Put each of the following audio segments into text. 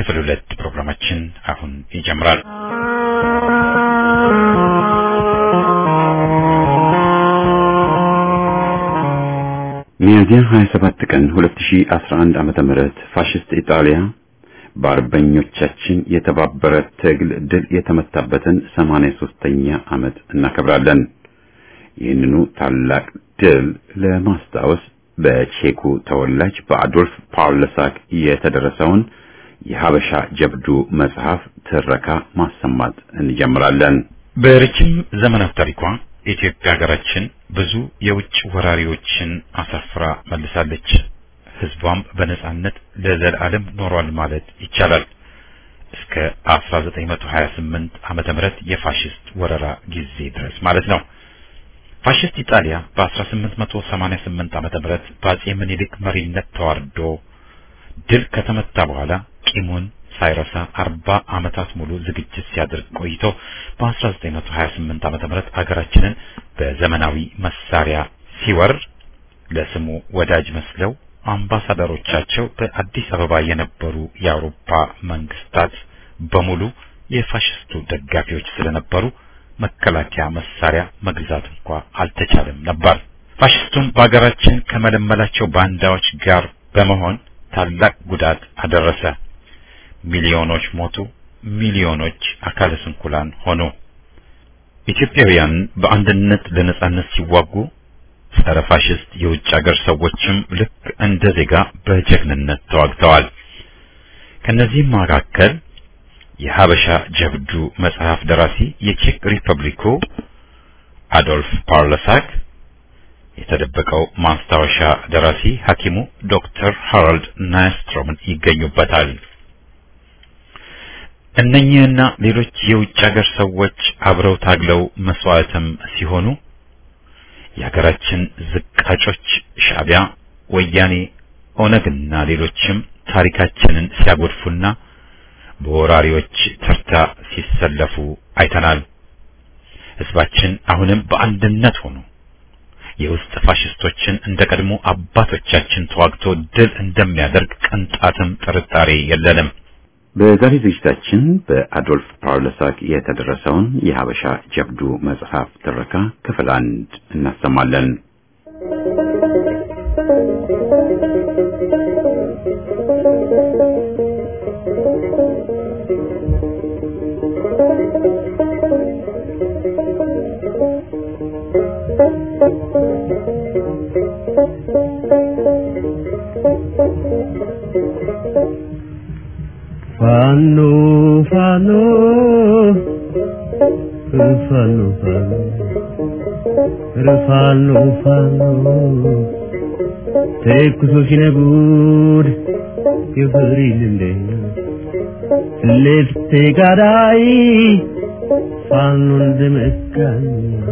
ክፍል ሁለት ፕሮግራማችን አሁን ይጀምራል። ሚያዝያ 27 ቀን 2011 ዓመተ ምህረት ፋሽስት ኢጣሊያ በአርበኞቻችን የተባበረ ትግል ድል የተመታበትን 83ኛ ዓመት እናከብራለን። ይህንኑ ታላቅ ድል ለማስታወስ በቼኩ ተወላጅ በአዶልፍ ፓውለሳክ የተደረሰውን የሀበሻ ጀብዱ መጽሐፍ ትረካ ማሰማት እንጀምራለን። በረጅም ዘመናት ታሪኳ ኢትዮጵያ ሀገራችን ብዙ የውጭ ወራሪዎችን አሳፍራ መልሳለች። ህዝቧም በነጻነት ለዘላለም ኖሯል ማለት ይቻላል። እስከ 1928 ዓመተ ምህረት የፋሽስት ወረራ ጊዜ ድረስ ማለት ነው። ፋሽስት ኢጣሊያ በ1888 ዓመተ ምህረት በአጼ ምኒልክ መሪነት ተዋርዶ ድል ከተመታ በኋላ ቂሙን ሳይረሳ 40 ዓመታት ሙሉ ዝግጅት ሲያደርግ ቆይቶ በ1928 ዓመተ ምህረት ሀገራችንን በዘመናዊ መሳሪያ ሲወር ለስሙ ወዳጅ መስለው አምባሳደሮቻቸው በአዲስ አበባ የነበሩ የአውሮፓ መንግስታት በሙሉ የፋሽስቱ ደጋፊዎች ስለነበሩ መከላከያ መሳሪያ መግዛት እንኳ አልተቻለም ነበር። ፋሽስቱም በሀገራችን ከመለመላቸው ባንዳዎች ጋር በመሆን ታላቅ ጉዳት አደረሰ። ሚሊዮኖች ሞቱ፣ ሚሊዮኖች አካለ ስንኩላን ሆኑ። ኢትዮጵያውያን በአንድነት ለነጻነት ሲዋጉ ጸረ ፋሽስት የውጭ ሀገር ሰዎችም ልክ እንደ ዜጋ በጀግንነት ተዋግተዋል። ከነዚህም መካከል የሀበሻ ጀብዱ መጽሐፍ ደራሲ የቼክ ሪፐብሊኩ አዶልፍ ፓርለሳክ፣ የተደበቀው ማስታወሻ ደራሲ ሐኪሙ ዶክተር ሃራልድ ናይስትሮምን ይገኙበታል። እነኚህና ሌሎች የውጭ ሀገር ሰዎች አብረው ታግለው መስዋዕትም ሲሆኑ የሀገራችን ዝቃጮች ሻዕቢያ፣ ወያኔ፣ ኦነግና ሌሎችም ታሪካችንን ሲያጎድፉና በወራሪዎች ተርታ ሲሰለፉ አይተናል። ህዝባችን አሁንም በአንድነት ሆኖ የውስጥ ፋሽስቶችን እንደ ቀድሞ አባቶቻችን ተዋግቶ ድል እንደሚያደርግ ቅንጣትም ጥርጣሬ የለንም። በዛሬ ዝግጅታችን በአዶልፍ ፓውለሳክ የተደረሰውን የሀበሻ ጀብዱ መጽሐፍ ትረካ ክፍል አንድ እናሰማለን። ፋኖ ፋኖ ፋኖ ፋኖ ፋኖ ተኩሶ ሲነጉድ ይፈሪል እንደ ልፍቴ ጋዳይ ፋኖ እንደመካኝ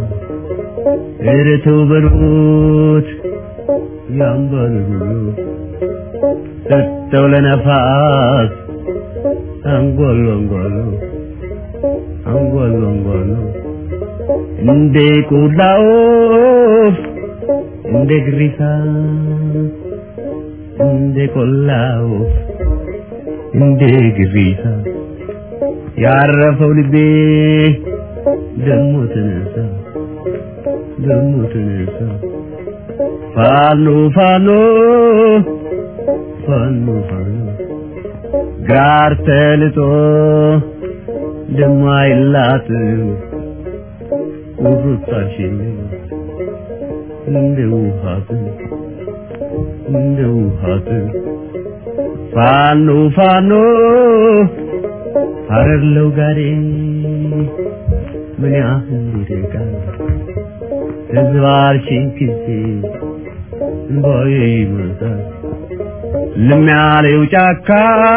እረተው በሉት ያምባሉ ሰጠው ለነፋስ አንጓሉ አንጓሉ አንጓሉ አንጓሉ እንደ ቆላ ወፍ እንደ ግሪሳ እንደ ቆላ ወፍ እንደ ግሪሳ ያረፈው ልቤ ደሞ ተነሳ ደሞ ተነሳ ፋኖ ፋኖ ፋኖ ፋኖ ጋር ተልጦ ደማይላት ቁርጣሽን እንደ ውሃት እንደ ውሃት ፋኖ ፋኖ አረለው ጋዴ ምን ያህል ይርቃል ህዝባችን ጊዜ እንባዬ ይመጣል ልም ያለው ጫካ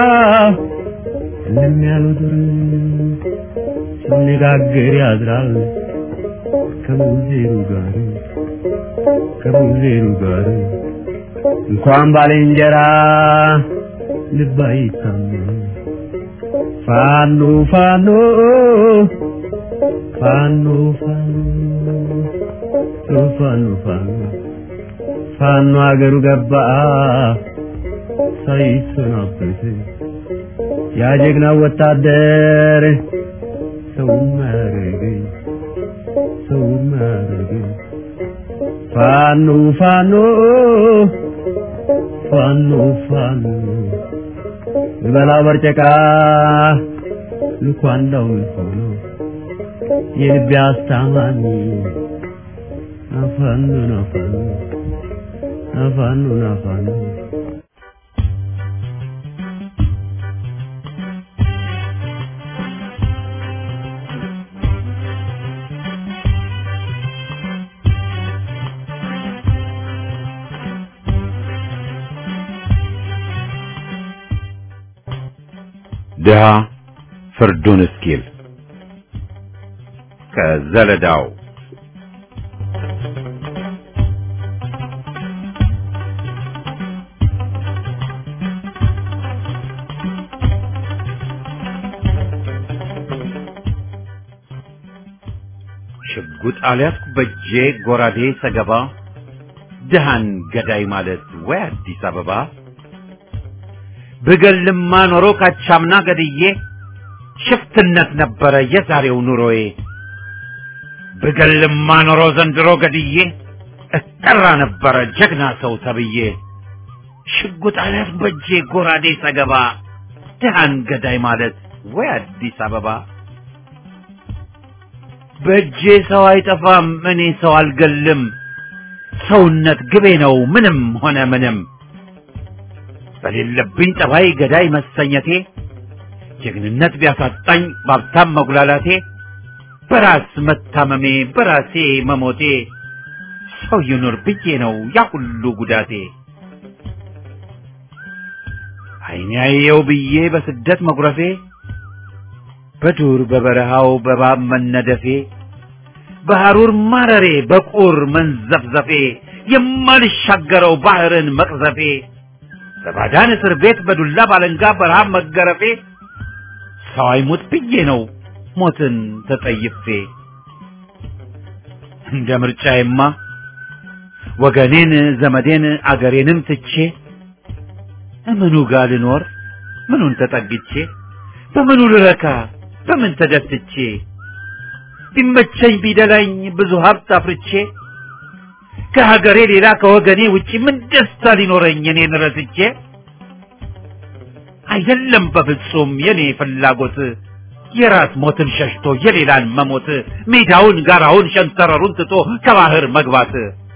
ልም ያለው ዱር ሲነጋገር ያድራል ከሙዜሩ ጋር ከሙዜሩ ጋር እንኳን ባልንጀራ ልብ አይታመን ፋኖ ፋኖ ፋኖ ፋኖ ፋኖ ፋኖ ፋኖ አገሩ ገባ ሳይሰናበት ያ ጀግና ወታደር ሰውን ማረገኝ ሰውን ማረገኝ ፋኖ ፋኖ ፋኖ ፋኖ ልበላው በርጨቃ ልኳንዳው ሆኖ የልቤ አስታማሚ አፋኑ ናፋኑ አፋኑ ናፋኑ ድሃ ፍርዱን እስኪል ከዘለዳው ሽጉጥ አልያዝኩ በእጄ ጎራዴ ሰገባ ድሃን ገዳይ ማለት ወይ አዲስ አበባ ብገልማ ኖሮ ካቻምና ገድዬ ሽፍትነት ነበረ የዛሬው ኑሮዬ። ብገልማ ኖሮ ዘንድሮ ገድዬ እጠራ ነበረ ጀግና ሰው ተብዬ። ሽጉጥ አልያዝኩ በእጄ ጎራዴ ሰገባ ድሃን ገዳይ ማለት ወይ አዲስ አበባ። በእጄ ሰው አይጠፋም እኔ ሰው አልገልም፣ ሰውነት ግቤ ነው ምንም ሆነ ምንም። በሌለብኝ ጠባይ ገዳይ መሰኘቴ ጀግንነት ቢያሳጣኝ ባብታም መጉላላቴ በራስ መታመሜ በራሴ መሞቴ ሰው ይኑር ብዬ ነው ያ ሁሉ ጉዳቴ። ዓይኔ ያየው ብዬ በስደት መጉረፌ በዱር በበረሃው በባብ መነደፌ በሐሩር ማረሬ በቁር መንዘፍዘፌ የማልሻገረው ባህርን መቅዘፌ በባዳን እስር ቤት በዱላ ባለንጋ በረሃብ መገረፌ ሰው አይሙት ብዬ ነው ሞትን ተጠይፌ። እንደ ምርጫዬማ ወገኔን ዘመዴን አገሬንም ትቼ እምኑ ጋር ልኖር ምኑን ተጠግቼ በምኑ ልረካ በምን ተደስቼ ቢመቸኝ ቢደላኝ ብዙ ሀብት አፍርቼ ከሀገሬ ሌላ ከወገኔ ውጪ ምን ደስታ ሊኖረኝ እኔን ረስቼ? አይደለም በፍጹም የኔ ፍላጎት የራስ ሞትን ሸሽቶ የሌላን መሞት ሜዳውን ጋራውን ሸንተረሩን ትቶ ከባህር መግባት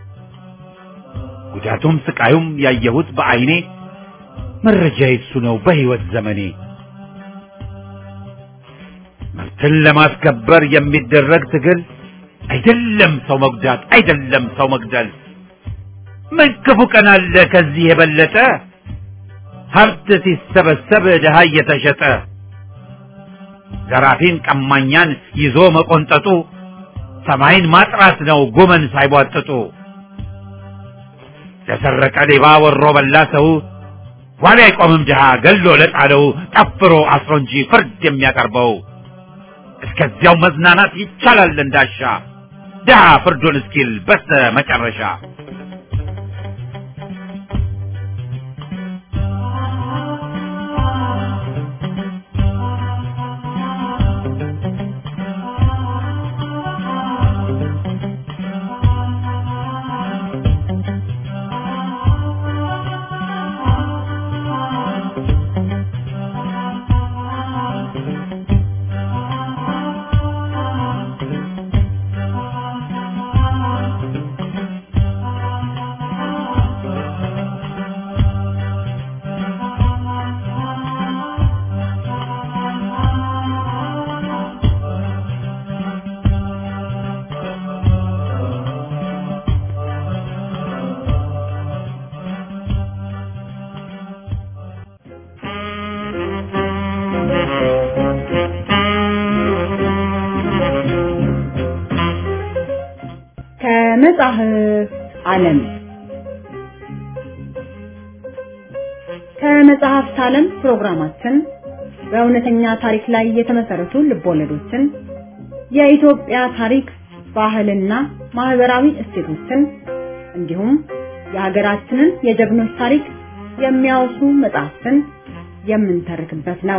ጉዳቱም ስቃዩም ያየሁት በዓይኔ መረጃ የሱ ነው በሕይወት ዘመኔ መብትን ለማስከበር የሚደረግ ትግል አይደለም ሰው መጉዳት አይደለም ሰው መግደል ምን ክፉ ቀን አለ ከዚህ የበለጠ ሀብት ሲሰበሰብ ድሃ እየተሸጠ ዘራፊን ቀማኛን ይዞ መቆንጠጡ ሰማይን ማጥራት ነው ጎመን ሳይቧጥጡ ለሰረቀ ሌባ ወሮ በላ ሰው ዋሊ አይቆምም ድሃ ገሎ ለጣለው ጠፍሮ አስሮ እንጂ ፍርድ የሚያቀርበው እስከዚያው መዝናናት ይቻላል እንዳሻ ድሃ ፍርዱን እስኪል በስተ መጨረሻ ከመጽሐፍ ዓለም ከመጽሐፍት ዓለም ፕሮግራማችን በእውነተኛ ታሪክ ላይ የተመሰረቱ ልቦለዶችን፣ የኢትዮጵያ ታሪክ፣ ባህልና ማህበራዊ እሴቶችን እንዲሁም የሀገራችንን የጀግኖች ታሪክ የሚያወሱ መጽሐፍትን የምንተርክበት ነው።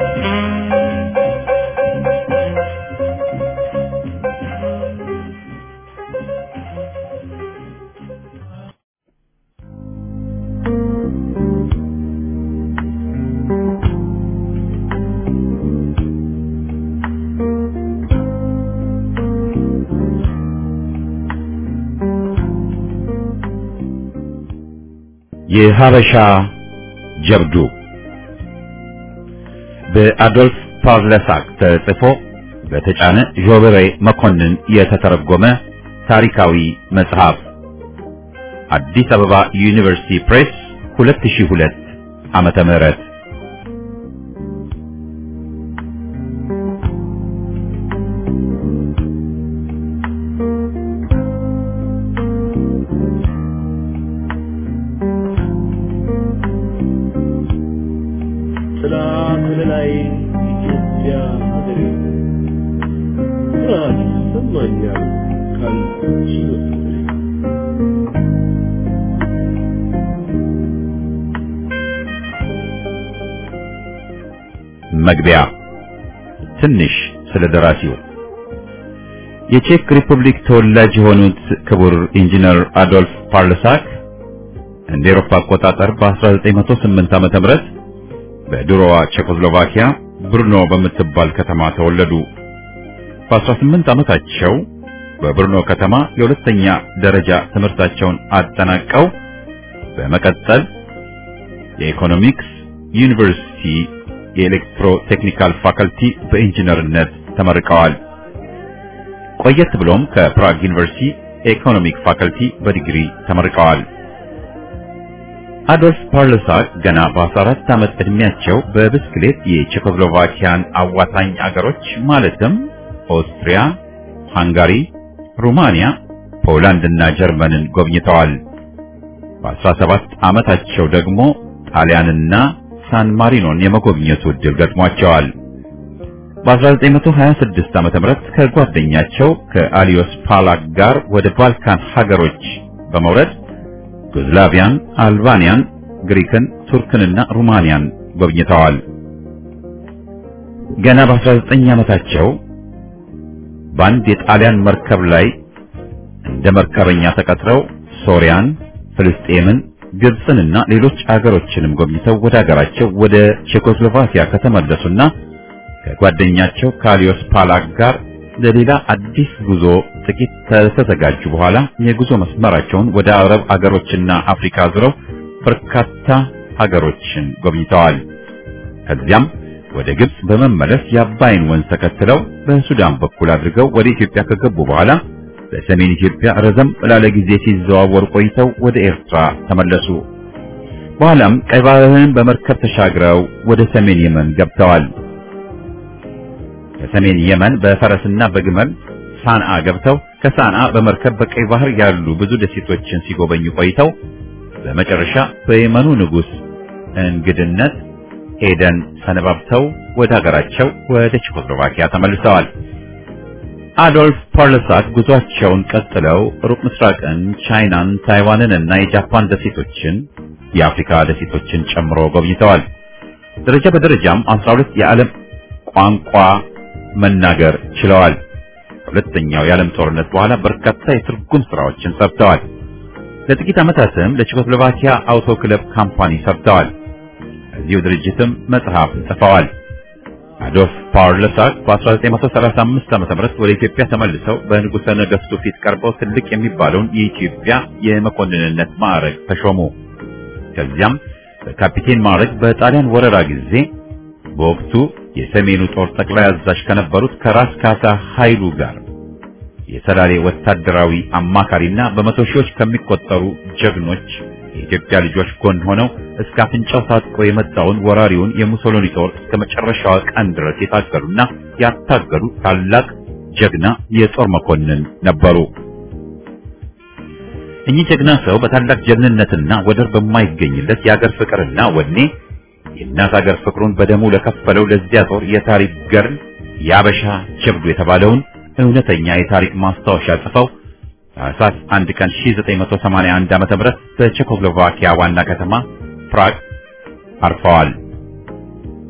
የሀበሻ ጀብዱ በአዶልፍ ፓቭለሳክ ተጽፎ በተጫነ ዦበሬ መኮንን የተተረጎመ ታሪካዊ መጽሐፍ አዲስ አበባ ዩኒቨርሲቲ ፕሬስ 2002 ዓመተ ምህረት ጥላ ከለላይ ኢትዮጵያ ሀገሬ ኩራት ይሰማኛል ካንቺ በፍቅሬ መግቢያ ትንሽ ስለ ደራሲው የቼክ ሪፐብሊክ ተወላጅ የሆኑት ክቡር ኢንጂነር አዶልፍ ፓርለሳክ እንደ ኤሮፓ አቆጣጠር በ1908 ዓመተ ምህረት በድሮዋ ቼኮስሎቫኪያ ብሩኖ በምትባል ከተማ ተወለዱ። በ18 ዓመታቸው በብሩኖ ከተማ የሁለተኛ ደረጃ ትምህርታቸውን አጠናቀው በመቀጠል የኢኮኖሚክስ ዩኒቨርሲቲ የኤሌክትሮ ቴክኒካል ፋከልቲ በኢንጂነርነት ተመርቀዋል። ቆየት ብሎም ከፕራግ ዩኒቨርሲቲ ኢኮኖሚክ ፋከልቲ በዲግሪ ተመርቀዋል። አዶልፍ ፓርለሳክ ገና በ14 ዓመት ዕድሜያቸው በብስክሌት የቼኮስሎቫኪያን አዋሳኝ አገሮች ማለትም ኦስትሪያ፣ ሃንጋሪ፣ ሩማንያ፣ ፖላንድ እና ጀርመንን ጎብኝተዋል። በ17 ዓመታቸው ደግሞ ጣሊያንና ሳን ማሪኖን የመጎብኘቱ ዕድል ገጥሟቸዋል። በ1926 ዓመተ ምህረት ከጓደኛቸው ከአሊዮስ ፓላክ ጋር ወደ ባልካን ሀገሮች በመውረድ ዩጎዝላቪያን፣ አልባንያን፣ ግሪክን፣ ቱርክንና ሩማንያን ጎብኝተዋል። ገና በ19 ዓመታቸው በአንድ የጣሊያን መርከብ ላይ እንደ መርከበኛ ተቀጥረው ሶሪያን፣ ፍልስጤምን፣ ግብፅንና ሌሎች አገሮችንም ጎብኝተው ወደ አገራቸው ወደ ቼኮስሎቫኪያ ከተመለሱና ከጓደኛቸው ካሊዮስ ፓላክ ጋር ለሌላ አዲስ ጉዞ ጥቂት ከተዘጋጁ በኋላ የጉዞ መስመራቸውን ወደ አረብ አገሮችና አፍሪካ ዙረው በርካታ ሀገሮችን ጎብኝተዋል። ከዚያም ወደ ግብጽ በመመለስ የአባይን ወንዝ ተከትለው በሱዳን በኩል አድርገው ወደ ኢትዮጵያ ከገቡ በኋላ በሰሜን ኢትዮጵያ ረዘም ላለ ጊዜ ሲዘዋወሩ ቆይተው ወደ ኤርትራ ተመለሱ። በኋላም ቀይ ባህርን በመርከብ ተሻግረው ወደ ሰሜን የመን ገብተዋል። ከሰሜን የመን በፈረስና በግመል ሳንአ ገብተው ከሳንአ በመርከብ በቀይ ባህር ያሉ ብዙ ደሴቶችን ሲጎበኙ ቆይተው በመጨረሻ በየመኑ ንጉሥ እንግድነት ኤደን ሰነባብተው ወደ ሀገራቸው ወደ ቼኮስሎቫኪያ ተመልሰዋል። አዶልፍ ፓርለሳክ ጉዟቸውን ቀጥለው ሩቅ ምስራቅን፣ ቻይናን፣ ታይዋንን እና የጃፓን ደሴቶችን የአፍሪካ ደሴቶችን ጨምሮ ጎብኝተዋል። ደረጃ በደረጃም 12 የዓለም ቋንቋ መናገር ችለዋል። ከሁለተኛው የዓለም ጦርነት በኋላ በርካታ የትርጉም ስራዎችን ሰርተዋል። ለጥቂት ዓመታትም ለቼኮስሎቫኪያ አውቶ ክለብ ካምፓኒ ሰርተዋል። እዚሁ ድርጅትም መጽሐፍ ጽፈዋል። አዶልፍ ፓርለሳክ በ1935 ዓ.ም ወደ ኢትዮጵያ ተመልሰው በንጉሠ ነገሥቱ ፊት ቀርበው ትልቅ የሚባለውን የኢትዮጵያ የመኮንንነት ማዕረግ ተሾሙ። ከዚያም በካፒቴን ማዕረግ በጣሊያን ወረራ ጊዜ በወቅቱ የሰሜኑ ጦር ጠቅላይ አዛዥ ከነበሩት ከራስ ካሳ ኃይሉ ጋር የሰላሌ ወታደራዊ አማካሪና በመቶ ሺዎች ከሚቆጠሩ ጀግኖች የኢትዮጵያ ልጆች ጎን ሆነው እስከ አፍንጫው ታጥቆ የመጣውን ወራሪውን የሙሶሎኒ ጦር እስከ መጨረሻዋ ቀን ድረስ የታገሉና ያታገሉ ታላቅ ጀግና የጦር መኮንን ነበሩ። እኚህ ጀግና ሰው በታላቅ ጀግንነትና ወደር በማይገኝለት የአገር ፍቅርና ወኔ የእናት አገር ፍቅሩን በደሙ ለከፈለው ለዚያ ጦር የታሪክ ገርል የአበሻ ጀብዱ የተባለውን እውነተኛ የታሪክ ማስታወሻ ጽፈው ታኅሳስ አንድ ቀን 1981 ዓ.ም በቼኮስሎቫኪያ ዋና ከተማ ፕራግ አርፈዋል።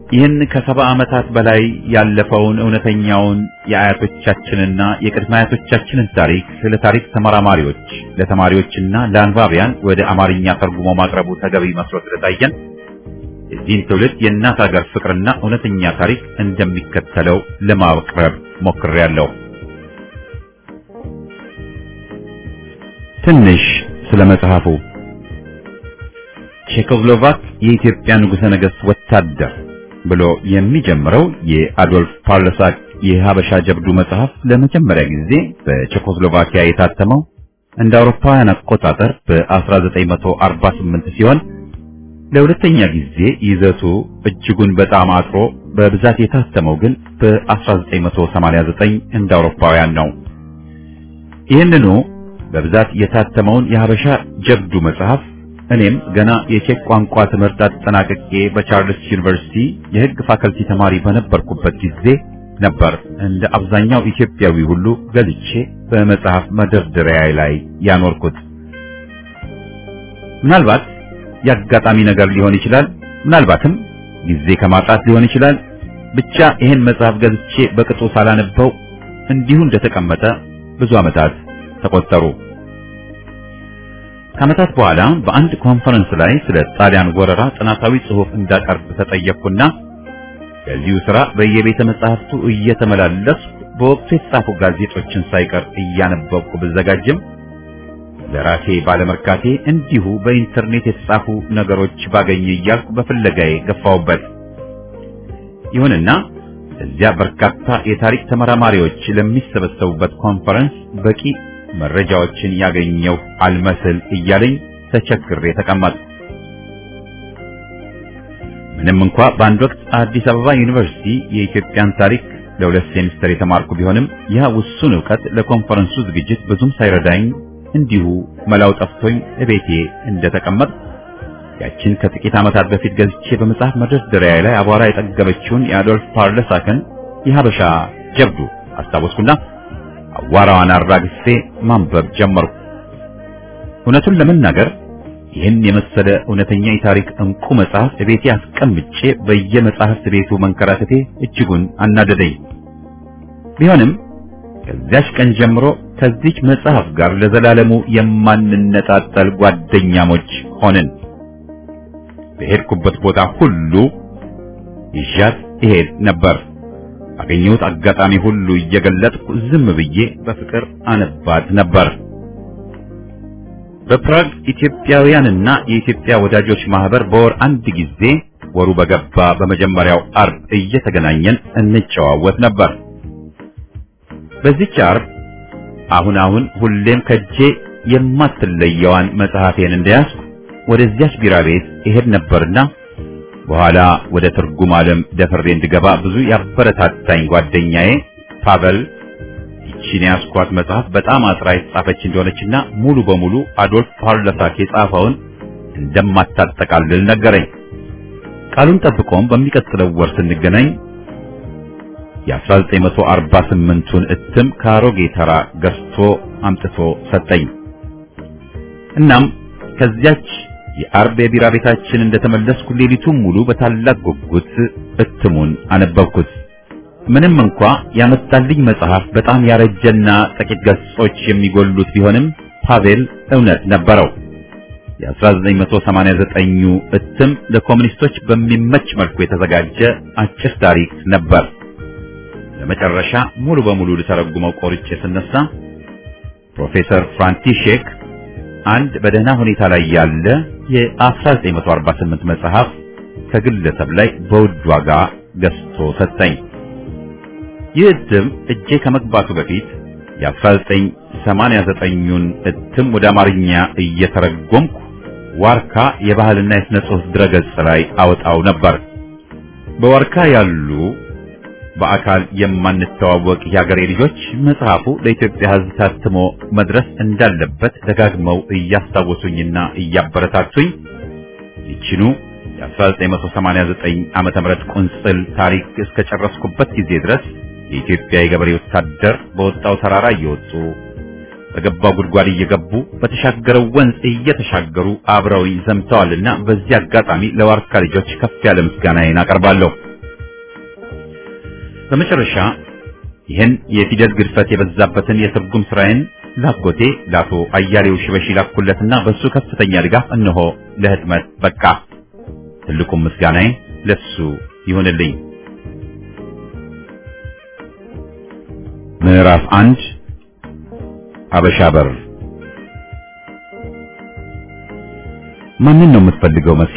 ይህን ከሰባ ዓመታት በላይ ያለፈውን እውነተኛውን የአያቶቻችንና የቅድመ አያቶቻችንን ታሪክ ስለ ታሪክ ተመራማሪዎች ለተማሪዎችና ለአንባቢያን ወደ አማርኛ ተርጉሞ ማቅረቡ ተገቢ መስሎ ስለታየን የዚህን ትውልድ የእናት ሀገር ፍቅርና እውነተኛ ታሪክ እንደሚከተለው ለማቅረብ ሞክሬያለሁ። ትንሽ ስለ መጽሐፉ ቼኮስሎቫክ የኢትዮጵያ ንጉሠ ነገሥት ወታደር ብሎ የሚጀምረው የአዶልፍ ፓርለሳክ የሀበሻ ጀብዱ መጽሐፍ ለመጀመሪያ ጊዜ በቼኮስሎቫኪያ የታተመው እንደ አውሮፓውያን አቆጣጠር በ1948 ሲሆን ለሁለተኛ ጊዜ ይዘቱ እጅጉን በጣም አጥሮ በብዛት የታተመው ግን በ1989 እንደ አውሮፓውያን ነው። ይህንኑ በብዛት የታተመውን የሀበሻ ጀብዱ መጽሐፍ እኔም ገና የቼክ ቋንቋ ትምህርት አጠናቅቄ በቻርልስ ዩኒቨርሲቲ የሕግ ፋከልቲ ተማሪ በነበርኩበት ጊዜ ነበር እንደ አብዛኛው ኢትዮጵያዊ ሁሉ ገዝቼ በመጽሐፍ መደርደሪያ ላይ ያኖርኩት። ምናልባት የአጋጣሚ ነገር ሊሆን ይችላል፣ ምናልባትም ጊዜ ከማጣት ሊሆን ይችላል። ብቻ ይህን መጽሐፍ ገዝቼ በቅጡ ሳላነበው እንዲሁ እንደተቀመጠ ብዙ ዓመታት ተቆጠሩ። ከዓመታት በኋላ በአንድ ኮንፈረንስ ላይ ስለ ጣሊያን ወረራ ጥናታዊ ጽሑፍ እንዳቀርብ ተጠየቅኩና ከዚሁ ሥራ በየቤተ መጻሕፍቱ እየተመላለስኩ በወቅቱ የተጻፉ ጋዜጦችን ሳይቀር እያነበብኩ ብዘጋጅም ለራሴ ባለመርካቴ እንዲሁ በኢንተርኔት የተጻፉ ነገሮች ባገኘ እያልኩ በፍለጋዬ ገፋውበት። ይሁንና እዚያ በርካታ የታሪክ ተመራማሪዎች ለሚሰበሰቡበት ኮንፈረንስ በቂ መረጃዎችን ያገኘው አልመስል እያለኝ ተቸግሬ ተቀመጥኩ። ምንም እንኳ በአንድ ወቅት አዲስ አበባ ዩኒቨርሲቲ የኢትዮጵያን ታሪክ ለሁለት ሴሚስተር የተማርኩ ቢሆንም ያ ውሱን ዕውቀት ለኮንፈረንሱ ዝግጅት ብዙም ሳይረዳኝ እንዲሁ መላው ጠፍቶኝ እቤቴ እንደተቀመጥ ያችን ከጥቂት ዓመታት በፊት ገዝቼ በመጽሐፍ መደርደሪያ ላይ አቧራ የጠገበችውን የአዶልፍ ፓርለሳክን የሀበሻ ጀብዱ አስታወስኩና አዋራዋን አራግፌ ማንበብ ጀመርኩ። እውነቱን ለመናገር ይህን የመሰለ እውነተኛ የታሪክ እንቁ መጽሐፍ እቤቴ አስቀምጬ በየመጽሐፍት ቤቱ መንከራተቴ እጅጉን አናደደኝ። ቢሆንም ከዚያች ቀን ጀምሮ ከዚች መጽሐፍ ጋር ለዘላለሙ የማንነጣጠል ጓደኛሞች ሆንን። በሄድኩበት ቦታ ሁሉ ይዣት እሄድ ነበር። ባገኘሁት አጋጣሚ ሁሉ እየገለጥኩ ዝም ብዬ በፍቅር አነባት ነበር። በፕራግ ኢትዮጵያውያንና የኢትዮጵያ ወዳጆች ማህበር በወር አንድ ጊዜ ወሩ በገባ በመጀመሪያው አርብ እየተገናኘን እንጨዋወት ነበር። በዚህች አርብ አሁን አሁን ሁሌም ከጄ የማትለየዋን መጽሐፌን እንደያዝኩ ወደዚያች ቢራ ቤት እሄድ ነበርና በኋላ ወደ ትርጉም ዓለም ደፍሬ እንድገባ ብዙ ያበረታታኝ ጓደኛዬ ፓቨል ይቺን ያስኳት መጽሐፍ በጣም አጥራ የተጻፈች እንደሆነችና ሙሉ በሙሉ አዶልፍ ፓርለሳክ የጻፈውን እንደማታጠቃልል ነገረኝ። ቃሉን ጠብቆም በሚቀጥለው ወር ስንገናኝ የ1948ቱን እትም ከአሮጌ ተራ ገዝቶ አምጥቶ ሰጠኝ። እናም ከዚያች የአርብ የቢራ ቤታችን እንደተመለስኩ ሌሊቱን ሙሉ በታላቅ ጉጉት እትሙን አነበብኩት። ምንም እንኳ ያመጣልኝ መጽሐፍ በጣም ያረጀና ጥቂት ገጾች የሚጎሉት ቢሆንም ፓቬል እውነት ነበረው። የ1989ኙ እትም ለኮሙኒስቶች በሚመች መልኩ የተዘጋጀ አጭር ታሪክ ነበር። ለመጨረሻ ሙሉ በሙሉ ልተረጉመው ቆርጬ ስነሳ ፕሮፌሰር ፍራንቲሼክ አንድ በደህና ሁኔታ ላይ ያለ የ1948 መጽሐፍ ከግለሰብ ላይ በውድ ዋጋ ገዝቶ ሰጠኝ። ይህ እትም እጄ ከመግባቱ በፊት የ1989ኙን እትም ወደ አማርኛ እየተረጎምኩ ዋርካ የባህልና የሥነ ጽሑፍ ድረገጽ ላይ አወጣው ነበር። በዋርካ ያሉ በአካል የማንተዋወቅ የሀገሬ ልጆች መጽሐፉ ለኢትዮጵያ ሕዝብ ታትሞ መድረስ እንዳለበት ደጋግመው እያስታወሱኝና እያበረታቱኝ ይችኑ የ1989 ዓመተ ምህረት ቁንጽል ታሪክ እስከጨረስኩበት ጊዜ ድረስ የኢትዮጵያ የገበሬ ወታደር በወጣው ተራራ እየወጡ በገባው ጉድጓድ እየገቡ በተሻገረው ወንዝ እየተሻገሩ አብረውኝ ዘምተዋልና በዚህ አጋጣሚ ለዋርካ ልጆች ከፍ ያለ ምስጋናዬን አቀርባለሁ። በመጨረሻ ይህን የፊደል ግድፈት የበዛበትን የትርጉም ስራዬን ላጎቴ ለአቶ አያሌው ሽበሺ ላኩለትና በሱ ከፍተኛ ድጋፍ እነሆ ለህትመት በቃ። ትልቁም ምስጋናዬ ለሱ ይሁንልኝ። ምዕራፍ አንድ አበሻ በር። ማንን ነው የምትፈልገው መቼ?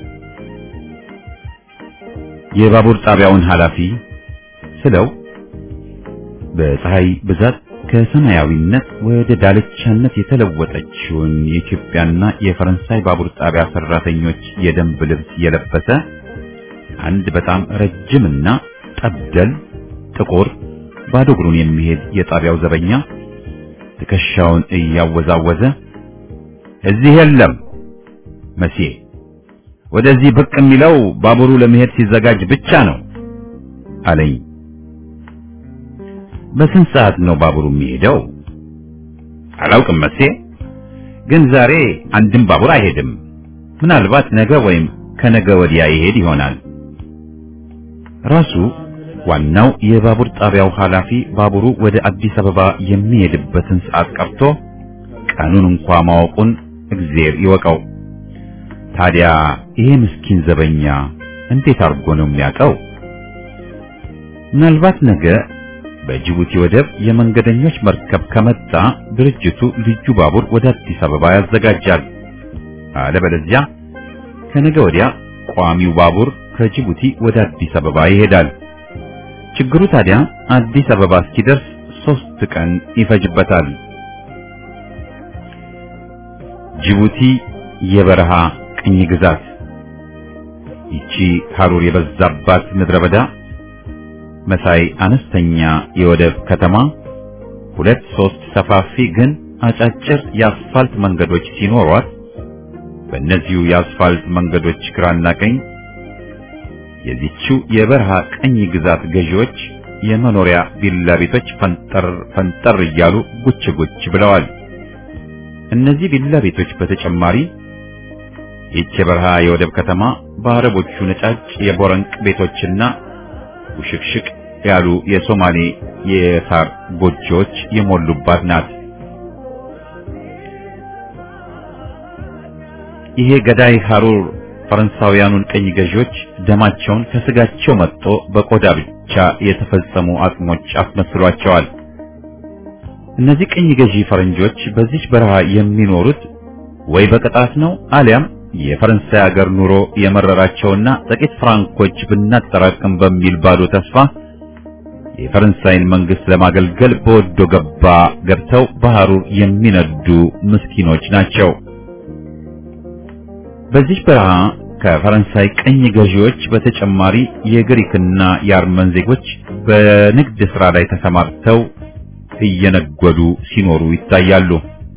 የባቡር ጣቢያውን ኃላፊ ስለው በፀሐይ ብዛት ከሰማያዊነት ወደ ዳልቻነት የተለወጠችውን የኢትዮጵያና የፈረንሳይ ባቡር ጣቢያ ሰራተኞች የደንብ ልብስ የለበሰ አንድ በጣም ረጅምና ጠብደል ጥቁር ባዶ እግሩን የሚሄድ የጣቢያው ዘበኛ ትከሻውን እያወዛወዘ እዚህ የለም መቼ ወደዚህ ብቅ የሚለው ባቡሩ ለመሄድ ሲዘጋጅ ብቻ ነው አለኝ። በስንት ሰዓት ነው ባቡሩ የሚሄደው? አላውቅም መቼ፣ ግን ዛሬ አንድም ባቡር አይሄድም። ምናልባት ነገ ወይም ከነገ ወዲያ ይሄድ ይሆናል። ራሱ ዋናው የባቡር ጣቢያው ኃላፊ ባቡሩ ወደ አዲስ አበባ የሚሄድበትን ሰዓት ቀርቶ ቀኑን እንኳ ማወቁን እግዜር ይወቀው። ታዲያ ይሄ ምስኪን ዘበኛ እንዴት አድርጎ ነው የሚያውቀው? ምናልባት ነገ በጅቡቲ ወደብ የመንገደኞች መርከብ ከመጣ ድርጅቱ ልዩ ባቡር ወደ አዲስ አበባ ያዘጋጃል። አለበለዚያ ከነገ ወዲያ ቋሚው ባቡር ከጅቡቲ ወደ አዲስ አበባ ይሄዳል። ችግሩ ታዲያ አዲስ አበባ እስኪደርስ ሶስት ቀን ይፈጅበታል። ጅቡቲ የበረሃ ቅኝ ግዛት፣ ይቺ ሐሩር የበዛባት ምድረ በዳ መሳይ አነስተኛ የወደብ ከተማ ሁለት ሶስት ሰፋፊ ግን አጫጭር የአስፋልት መንገዶች ሲኖሯት በእነዚሁ የአስፋልት መንገዶች ግራና ቀኝ የዚችው የበረሃ ቀኝ ግዛት ገዢዎች የመኖሪያ ቪላ ቤቶች ፈንጠር ፈንጠር እያሉ ጉች ጉች ብለዋል። እነዚህ ቪላ ቤቶች በተጨማሪ ይህች የበረሃ የወደብ ከተማ በአረቦቹ ነጫጭ የቦረንቅ ቤቶችና ውሽቅሽቅ ያሉ የሶማሌ የሳር ጎጆዎች የሞሉባት ናት። ይሄ ገዳይ ሐሩር ፈረንሳውያኑን ቀኝ ገዢዎች ደማቸውን ከስጋቸው መጥቶ በቆዳ ብቻ የተፈጸሙ አጽሞች አስመስሏቸዋል። እነዚህ ቀኝ ገዢ ፈረንጆች በዚች በረሃ የሚኖሩት ወይ በቅጣት ነው አሊያም የፈረንሳይ ሀገር ኑሮ የመረራቸውና ጥቂት ፍራንኮች ብናጠራቅም በሚል ባዶ ተስፋ የፈረንሳይን መንግስት ለማገልገል በወዶ ገባ ገብተው በሐሩር የሚነዱ ምስኪኖች ናቸው። በዚህ በረሃ ከፈረንሳይ ቀኝ ገዢዎች በተጨማሪ የግሪክና የአርመን ዜጎች በንግድ ሥራ ላይ ተሰማርተው እየነገዱ ሲኖሩ ይታያሉ።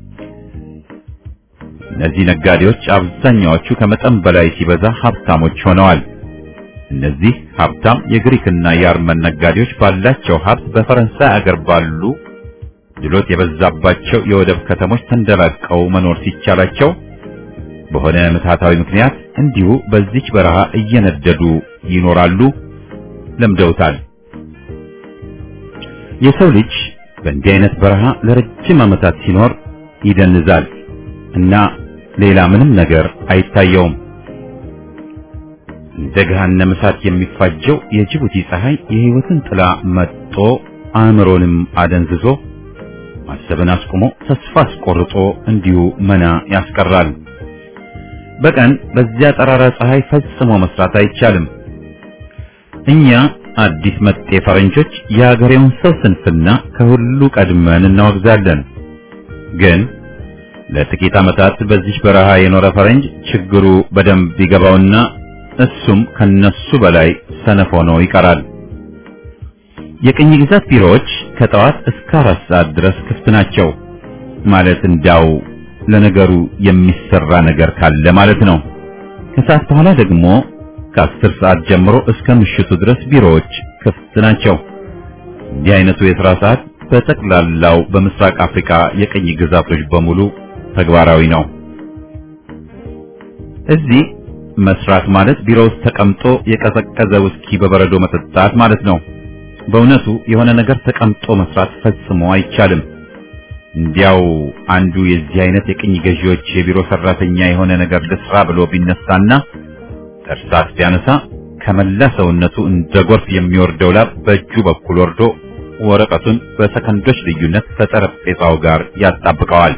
እነዚህ ነጋዴዎች አብዛኛዎቹ ከመጠን በላይ ሲበዛ ሀብታሞች ሆነዋል። እነዚህ ሀብታም የግሪክና የአርመን ነጋዴዎች ባላቸው ሀብት በፈረንሳይ አገር ባሉ ድሎት የበዛባቸው የወደብ ከተሞች ተንደላቀው መኖር ሲቻላቸው በሆነ ምትሃታዊ ምክንያት እንዲሁ በዚች በረሃ እየነደዱ ይኖራሉ። ለምደውታል። የሰው ልጅ በእንዲህ አይነት በረሃ ለረጅም ዓመታት ሲኖር ይደንዛል እና ሌላ ምንም ነገር አይታየውም። እንደ ገሃነመ እሳት የሚፋጀው የጅቡቲ ፀሐይ የሕይወትን ጥላ መጥቶ አእምሮንም አደንዝዞ ማሰብን አስቆሞ ተስፋ አስቆርጦ እንዲሁ መና ያስቀራል። በቀን በዚያ ጠራራ ፀሐይ ፈጽሞ መስራት አይቻልም። እኛ አዲስ መጤ ፈረንጆች የሀገሬውን ሰው ስንፍና ከሁሉ ቀድመን እናወግዛለን። ግን ለጥቂት ዓመታት በዚህ በረሃ የኖረ ፈረንጅ ችግሩ በደንብ ይገባውና እሱም ከነሱ በላይ ሰነፍ ሆኖ ይቀራል። የቅኝ ግዛት ቢሮዎች ከጠዋት እስከ አራት ሰዓት ድረስ ክፍት ናቸው። ማለት እንዳው ለነገሩ የሚሰራ ነገር ካለ ማለት ነው። ከሰዓት በኋላ ደግሞ ከአስር ሰዓት ጀምሮ እስከ ምሽቱ ድረስ ቢሮዎች ክፍት ናቸው። እንዲህ አይነቱ የሥራ ሰዓት በጠቅላላው በምስራቅ አፍሪካ የቅኝ ግዛቶች በሙሉ ተግባራዊ ነው። እዚህ መስራት ማለት ቢሮ ውስጥ ተቀምጦ የቀዘቀዘ ውስኪ በበረዶ መጠጣት ማለት ነው። በእውነቱ የሆነ ነገር ተቀምጦ መስራት ፈጽሞ አይቻልም። እንዲያው አንዱ የዚህ አይነት የቅኝ ገዢዎች የቢሮ ሰራተኛ የሆነ ነገር ልስራ ብሎ ቢነሳና እርሳስ ቢያነሳ ከመላ ሰውነቱ እንደ ጎርፍ የሚወርደው ላብ በእጁ በኩል ወርዶ ወረቀቱን በሰከንዶች ልዩነት ከጠረጴዛው ጋር ያጣብቀዋል።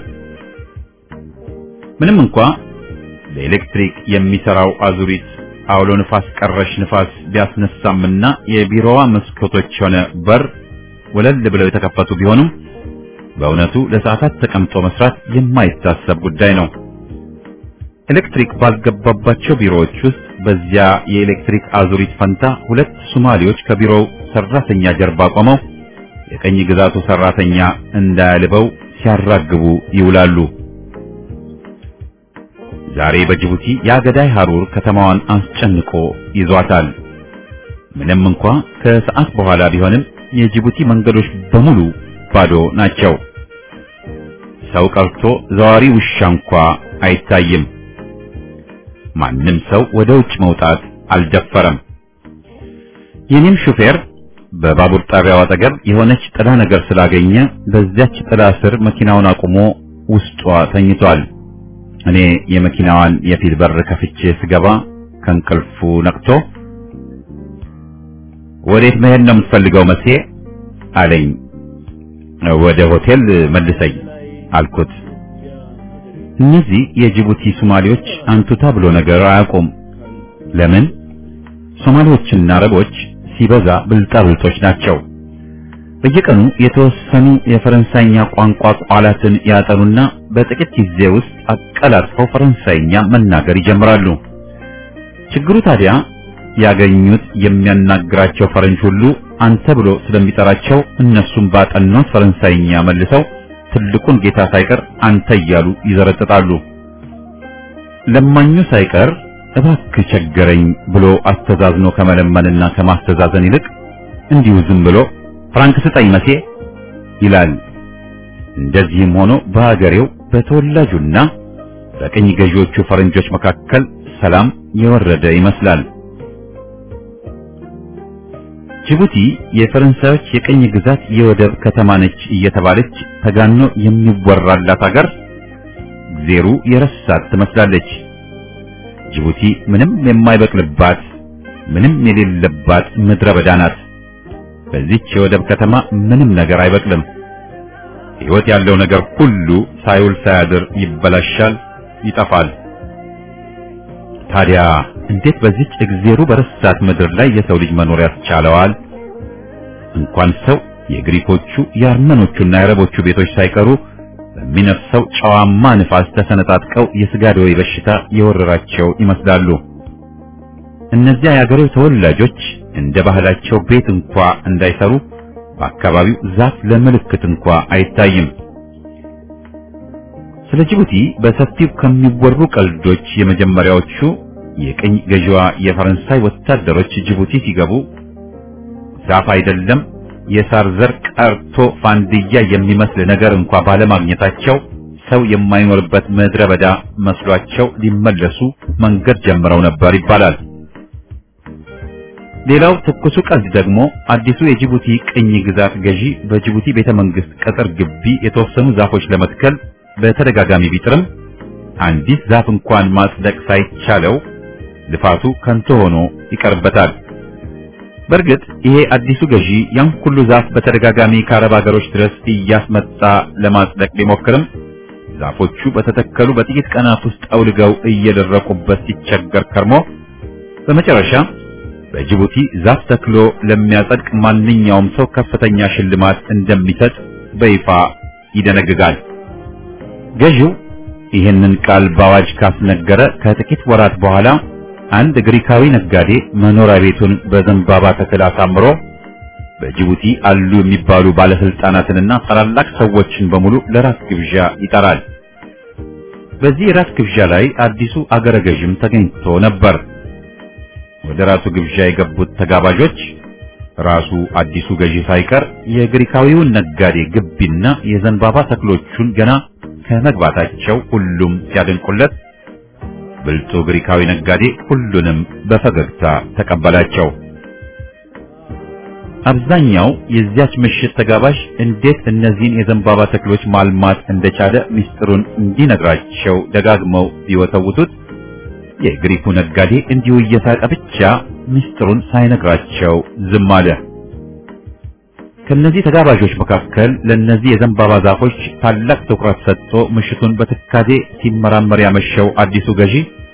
ምንም እንኳ በኤሌክትሪክ የሚሰራው አዙሪት አውሎ ንፋስ ቀረሽ ንፋስ ቢያስነሳምና የቢሮዋ መስኮቶች ሆነ በር ወለል ብለው የተከፈቱ ቢሆኑም በእውነቱ ለሰዓታት ተቀምጦ መስራት የማይታሰብ ጉዳይ ነው። ኤሌክትሪክ ባልገባባቸው ቢሮዎች ውስጥ በዚያ የኤሌክትሪክ አዙሪት ፈንታ ሁለት ሶማሌዎች ከቢሮው ሰራተኛ ጀርባ ቆመው የቀኝ ግዛቱ ሰራተኛ እንዳያልበው ሲያራግቡ ይውላሉ። ዛሬ በጅቡቲ የአገዳይ ሐሩር ከተማዋን አስጨንቆ ይዟታል። ምንም እንኳ ከሰዓት በኋላ ቢሆንም የጅቡቲ መንገዶች በሙሉ ባዶ ናቸው። ሰው ቀርቶ ዘዋሪ ውሻ እንኳ አይታይም። ማንም ሰው ወደ ውጭ መውጣት አልደፈረም። የኔም ሹፌር በባቡር ጣቢያው አጠገብ የሆነች ጥላ ነገር ስላገኘ በዚያች ጥላ ስር መኪናውን አቁሞ ውስጧ ተኝቷል። እኔ የመኪናዋን የፊት በር ከፍቼ ስገባ ከእንቅልፉ ነቅቶ ወዴት መሄድ ነው የምትፈልገው መሴ አለኝ። ወደ ሆቴል መልሰኝ አልኩት። እነዚህ የጅቡቲ ሶማሌዎች አንቱታ ብሎ ነገር አያውቁም። ለምን? ሶማሌዎችና አረቦች ሲበዛ ብልጣብልጦች ናቸው። በየቀኑ የተወሰኑ የፈረንሳይኛ ቋንቋ ቃላትን ያጠኑና በጥቂት ጊዜ ውስጥ አቀላጥፈው ፈረንሳይኛ መናገር ይጀምራሉ። ችግሩ ታዲያ ያገኙት የሚያናግራቸው ፈረንጅ ሁሉ አንተ ብሎ ስለሚጠራቸው እነሱም ባጠኑት ፈረንሳይኛ መልሰው ትልቁን ጌታ ሳይቀር አንተ እያሉ ይዘረጥጣሉ። ለማኙ ሳይቀር እባክህ ቸገረኝ ብሎ አስተዛዝኖ ከመለመንና ከማስተዛዘን ይልቅ እንዲሁ ዝም ብሎ ፍራንክ ስጠኝ መሴ ይላል። እንደዚህም ሆኖ በሀገሬው በተወላጁና በቅኝ ገዢዎቹ ፈረንጆች መካከል ሰላም የወረደ ይመስላል። ጅቡቲ የፈረንሳዮች የቅኝ ግዛት የወደብ ከተማ ነች እየተባለች ተጋኖ የሚወራላት ሀገር እግዜሩ የረሳት ትመስላለች። ጅቡቲ ምንም የማይበቅልባት ምንም የሌለባት ምድረ በዳ ናት። በዚች የወደብ ከተማ ምንም ነገር አይበቅልም። ሕይወት ያለው ነገር ሁሉ ሳይውል ሳያድር ይበላሻል፣ ይጠፋል። ታዲያ እንዴት በዚች እግዜሩ በረሳት ምድር ላይ የሰው ልጅ መኖር ያስቻለዋል? እንኳን ሰው የግሪኮቹ የአርመኖቹና የአረቦቹ ቤቶች ሳይቀሩ በሚነፍሰው ጨዋማ ንፋስ ተሰነጣጥቀው የስጋ ደዌ በሽታ የወረራቸው ይመስላሉ። እነዚያ የአገሬው ተወላጆች እንደ ባህላቸው ቤት እንኳ እንዳይሰሩ በአካባቢው ዛፍ ለምልክት እንኳ አይታይም። ስለ ጅቡቲ በሰፊው ከሚወሩ ቀልዶች የመጀመሪያዎቹ የቅኝ ገዢዋ የፈረንሳይ ወታደሮች ጅቡቲ ሲገቡ ዛፍ አይደለም የሳር ዘር ቀርቶ ፋንድያ የሚመስል ነገር እንኳ ባለማግኘታቸው ሰው የማይኖርበት ምድረ በዳ መስሏቸው ሊመለሱ መንገድ ጀምረው ነበር ይባላል። ሌላው ትኩሱ ቀልድ ደግሞ አዲሱ የጅቡቲ ቅኝ ግዛት ገዢ በጅቡቲ ቤተ መንግስት ቅጥር ግቢ የተወሰኑ ዛፎች ለመትከል በተደጋጋሚ ቢጥርም አንዲት ዛፍ እንኳን ማጽደቅ ሳይቻለው ልፋቱ ከንቱ ሆኖ ይቀርበታል። በእርግጥ ይሄ አዲሱ ገዢ ያን ሁሉ ዛፍ በተደጋጋሚ ከአረብ ሀገሮች ድረስ እያስመጣ ለማጽደቅ ቢሞክርም ዛፎቹ በተተከሉ በጥቂት ቀናት ውስጥ አውልገው እየደረቁበት ሲቸገር ከርሞ በመጨረሻ በጅቡቲ ዛፍ ተክሎ ለሚያጸድቅ ማንኛውም ሰው ከፍተኛ ሽልማት እንደሚሰጥ በይፋ ይደነግጋል። ገዢው ይህንን ቃል በአዋጅ ካስነገረ ከጥቂት ወራት በኋላ አንድ ግሪካዊ ነጋዴ መኖሪያ ቤቱን በዘንባባ ተክል አሳምሮ በጅቡቲ አሉ የሚባሉ ባለስልጣናትንና ታላላቅ ሰዎችን በሙሉ ለራት ግብዣ ይጠራል። በዚህ የራት ግብዣ ላይ አዲሱ አገረ ገዥም ተገኝቶ ነበር። ወደ ራሱ ግብዣ የገቡት ተጋባዦች ራሱ አዲሱ ገዢ ሳይቀር የግሪካዊውን ነጋዴ ግቢና የዘንባባ ተክሎቹን ገና ከመግባታቸው ሁሉም ሲያደንቁለት ብልጡ ግሪካዊ ነጋዴ ሁሉንም በፈገግታ ተቀበላቸው። አብዛኛው የዚያች ምሽት ተጋባዥ እንዴት እነዚህን የዘንባባ ተክሎች ማልማት እንደቻለ ሚስጥሩን እንዲነግራቸው ደጋግመው ቢወተውቱት የግሪኩ ነጋዴ እንዲሁ እየሳቀ ብቻ ሚስጥሩን ሳይነግራቸው ዝም አለ። ከነዚህ ተጋባዦች መካከል ለነዚህ የዘንባባ ዛፎች ታላቅ ትኩረት ሰጥቶ ምሽቱን በትካዜ ሲመራመር ያመሸው አዲሱ ገዢ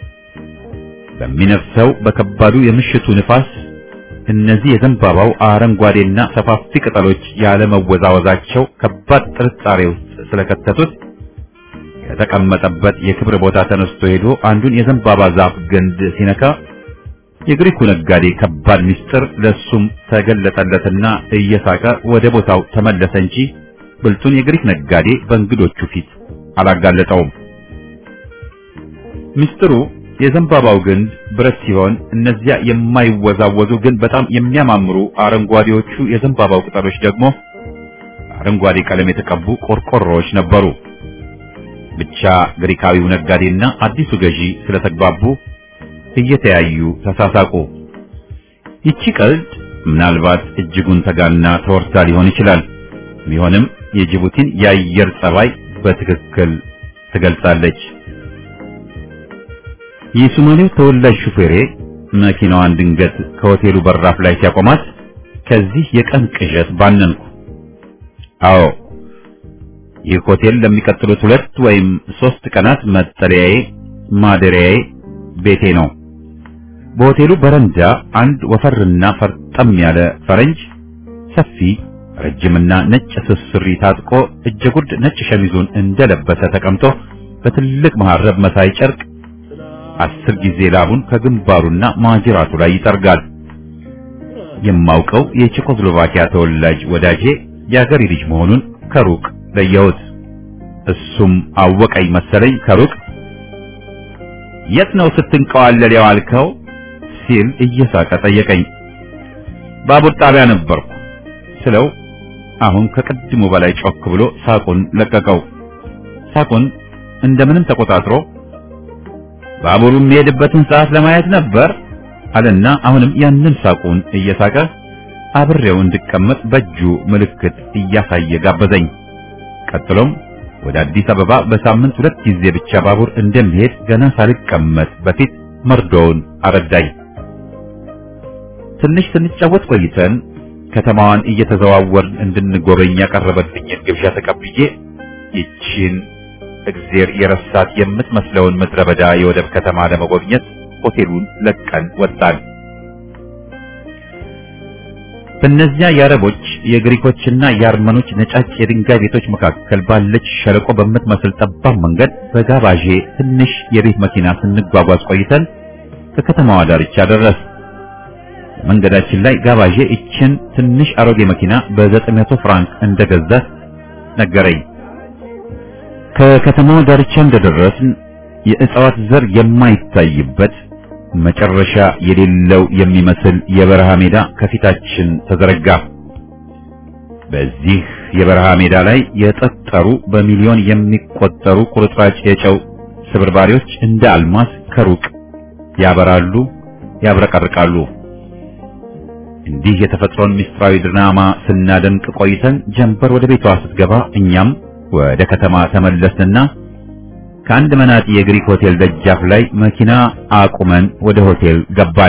በሚነፍሰው በከባዱ የምሽቱ ንፋስ እነዚህ የዘንባባው አረንጓዴና ሰፋፊ ቅጠሎች ያለመወዛወዛቸው ከባድ ጥርጣሬ ውስጥ ስለከተቱት ከተቀመጠበት የክብር ቦታ ተነስቶ ሄዶ አንዱን የዘንባባ ዛፍ ግንድ ሲነካ የግሪኩ ነጋዴ ከባድ ምስጢር ለሱም ተገለጠለትና እየሳቀ ወደ ቦታው ተመለሰ እንጂ ብልጡን የግሪክ ነጋዴ በእንግዶቹ ፊት አላጋለጠውም። ምስጢሩ የዘንባባው ግንድ ብረት ሲሆን እነዚያ የማይወዛወዙ ግን በጣም የሚያማምሩ አረንጓዴዎቹ የዘንባባው ቅጠሎች ደግሞ አረንጓዴ ቀለም የተቀቡ ቆርቆሮዎች ነበሩ። ብቻ ግሪካዊው ነጋዴና አዲሱ ገዢ ስለተግባቡ እየተያዩ ተሳሳቁ። ይቺ ቀልድ ምናልባት እጅጉን ተጋና ተወርታ ሊሆን ይችላል። ቢሆንም የጅቡቲን የአየር ጸባይ በትክክል ትገልጻለች። የሶማሌው ተወላጅ ሹፌሬ መኪናዋን ድንገት ከሆቴሉ በራፍ ላይ ሲያቆማት ከዚህ የቀን ቅዠት ባነንኩ። አዎ ይህ ሆቴል ለሚቀጥሉት ሁለት ወይም ሶስት ቀናት መጠለያዬ፣ ማደሪያዬ፣ ቤቴ ነው። በሆቴሉ በረንዳ አንድ ወፈርና ፈርጠም ያለ ፈረንጅ ሰፊ ረጅምና ነጭ ስስሪ ታጥቆ እጀጉርድ ነጭ ሸሚዙን እንደለበሰ ተቀምጦ በትልቅ መሐረብ መሳይ ጨርቅ አስር ጊዜ ላቡን ከግንባሩና ማጅራቱ ላይ ይጠርጋል። የማውቀው የቼኮስሎቫኪያ ተወላጅ ወዳጄ የአገሬ ልጅ መሆኑን ከሩቅ ለየሁት። እሱም አወቀኝ መሰለኝ ከሩቅ የት ነው ስትንቀዋለል የዋልከው ሲል እየሳቀ ጠየቀኝ። ባቡር ጣቢያ ነበርኩ ስለው አሁን ከቅድሙ በላይ ጮክ ብሎ ሳቁን ለቀቀው። ሳቁን እንደምንም ተቆጣጥሮ ባቡሩ የሚሄድበትን ሰዓት ለማየት ነበር አለና አሁንም ያንን ሳቁን እየሳቀ አብሬው እንድቀመጥ በእጁ ምልክት እያሳየ ጋበዘኝ። ቀጥሎም ወደ አዲስ አበባ በሳምንት ሁለት ጊዜ ብቻ ባቡር እንደሚሄድ ገና ሳልቀመጥ በፊት መርዶውን አረዳኝ። ትንሽ ስንጫወት ቆይተን ከተማዋን እየተዘዋወርን እንድንጎበኝ ያቀረበልኝን ግብዣ ተቀብዬ ይቺን እግዜር የረሳት የምትመስለውን ምድረ በዳ የወደብ ከተማ ለመጎብኘት ሆቴሉን ለቀን ወጣን። በእነዚያ የአረቦች የግሪኮችና የአርመኖች ነጫጭ የድንጋይ ቤቶች መካከል ባለች ሸለቆ በምትመስል ጠባብ መንገድ በጋባዤ ትንሽ የቤት መኪና ስንጓጓዝ ቆይተን ከከተማዋ ዳርቻ ደረስ። መንገዳችን ላይ ጋባዤ ይችን ትንሽ አሮጌ መኪና በዘጠኝ መቶ ፍራንክ እንደገዛት ነገረኝ። ከከተማው ዳርቻ እንደደረስን የእጽዋት ዘር የማይታይበት መጨረሻ የሌለው የሚመስል የበረሃ ሜዳ ከፊታችን ተዘረጋ። በዚህ የበረሃ ሜዳ ላይ የጠጠሩ በሚሊዮን የሚቆጠሩ ቁርጥራጭ የጨው ስብርባሪዎች እንደ አልማዝ ከሩቅ ያበራሉ፣ ያብረቀርቃሉ። እንዲህ የተፈጥሮን ምስጢራዊ ድራማ ስናደንቅ ቆይተን ጀንበር ወደ ቤቷ ስትገባ እኛም ወደ ከተማ ተመለስንና ከአንድ መናጢ የግሪክ ሆቴል ደጃፍ ላይ መኪና አቁመን ወደ ሆቴል ገባን።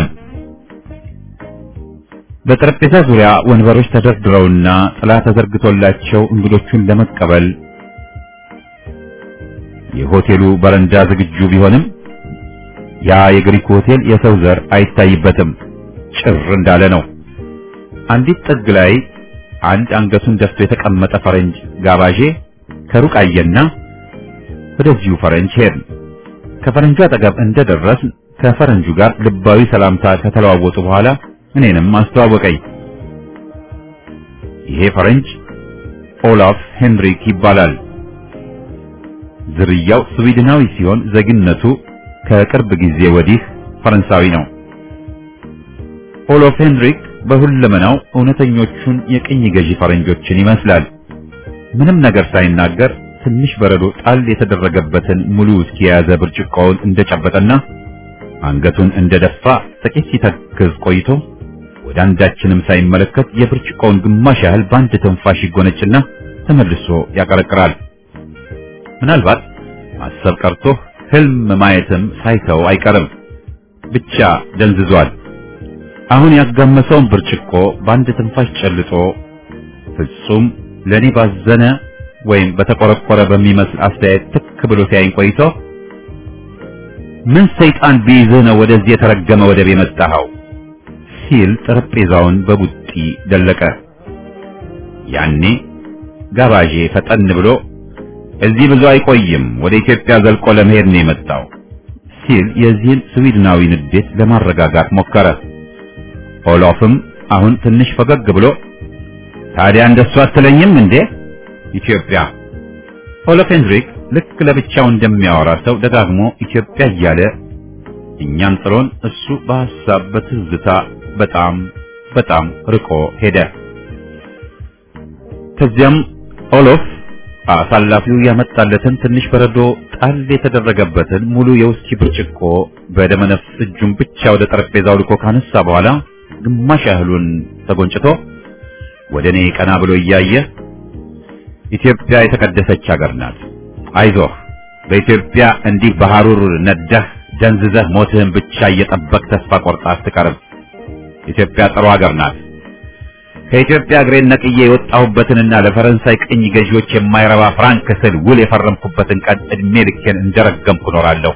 በጠረጴዛ ዙሪያ ወንበሮች ተደርድረውና ጥላ ተዘርግቶላቸው እንግዶቹን ለመቀበል የሆቴሉ በረንዳ ዝግጁ ቢሆንም ያ የግሪክ ሆቴል የሰው ዘር አይታይበትም፣ ጭር እንዳለ ነው። አንዲት ጥግ ላይ አንድ አንገቱን ደፍቶ የተቀመጠ ፈረንጅ ጋባዤ ከሩቅ አየና ወደዚሁ ፈረንጅ ሄድን። ከፈረንጁ አጠገብ እንደደረስን ከፈረንጁ ጋር ልባዊ ሰላምታ ከተለዋወጡ በኋላ እኔንም አስተዋወቀኝ። ይሄ ፈረንጅ ኦላፍ ሄንሪክ ይባላል። ዝርያው ስዊድናዊ ሲሆን ዜግነቱ ከቅርብ ጊዜ ወዲህ ፈረንሳዊ ነው። ኦሎፍ ሄንሪክ በሁለመናው እውነተኞቹን የቅኝ ገዢ ፈረንጆችን ይመስላል። ምንም ነገር ሳይናገር ትንሽ በረዶ ጣል የተደረገበትን ሙሉ ውስኪ የያዘ ብርጭቆውን እንደጨበጠና አንገቱን እንደደፋ ጥቂት ሲተክዝ ቆይቶ ወደ አንዳችንም ሳይመለከት የብርጭቆውን ግማሽ ያህል በአንድ ትንፋሽ ይጎነጭና ተመልሶ ያቀረቅራል። ምናልባት ማሰብ ቀርቶ ህልም ማየትም ሳይተው አይቀርም። ብቻ ደንዝዟል። አሁን ያጋመሰውን ብርጭቆ በአንድ ትንፋሽ ጨልጦ ፍጹም ለኔ ባዘነ ወይም በተቆረቆረ በሚመስል አስተያየት ትክ ብሎ ሲያይን ቆይቶ ምን ሰይጣን ቢይዝህ ነው ወደዚህ የተረገመ ወደብ የመጣኸው? ሲል ጠረጴዛውን በቡጢ ደለቀ። ያኔ ጋባዤ ፈጠን ብሎ እዚህ ብዙ አይቆይም፣ ወደ ኢትዮጵያ ዘልቆ ለመሄድ ነው የመጣው ሲል የዚህን ስዊድናዊ ንዴት ለማረጋጋት ሞከረ። ኦሎፍም አሁን ትንሽ ፈገግ ብሎ ታዲያ እንደሱ አትለኝም እንዴ ኢትዮጵያ? ኦሎፍ ሄንድሪክ ልክ ለብቻው እንደሚያወራ ሰው ደጋግሞ ኢትዮጵያ እያለ እኛን ጥሎን እሱ በሐሳብ በትዝታ በጣም በጣም ርቆ ሄደ። ከዚያም ኦሎፍ አሳላፊው ያመጣለትን ትንሽ በረዶ ጣል የተደረገበትን ሙሉ የውስኪ ብርጭቆ በደመነፍስ እጁን ብቻ ወደ ጠረጴዛው ልኮ ካነሳ በኋላ ግማሽ ያህሉን ተጎንጭቶ ወደ እኔ ቀና ብሎ እያየ ኢትዮጵያ የተቀደሰች ሀገር ናት። አይዞህ፣ በኢትዮጵያ እንዲህ በሐሩር ነደህ ደንዝዘህ ሞትህን ብቻ እየጠበቅ ተስፋ ቆርጣ አትቀርም። ኢትዮጵያ ጥሩ ሀገር ናት። ከኢትዮጵያ እግሬን ነቅዬ የወጣሁበትንና ለፈረንሳይ ቅኝ ገዢዎች የማይረባ ፍራንክ ስል ውል የፈረምኩበትን ቀን እድሜ ልኬን እንደረገምኩ እኖራለሁ።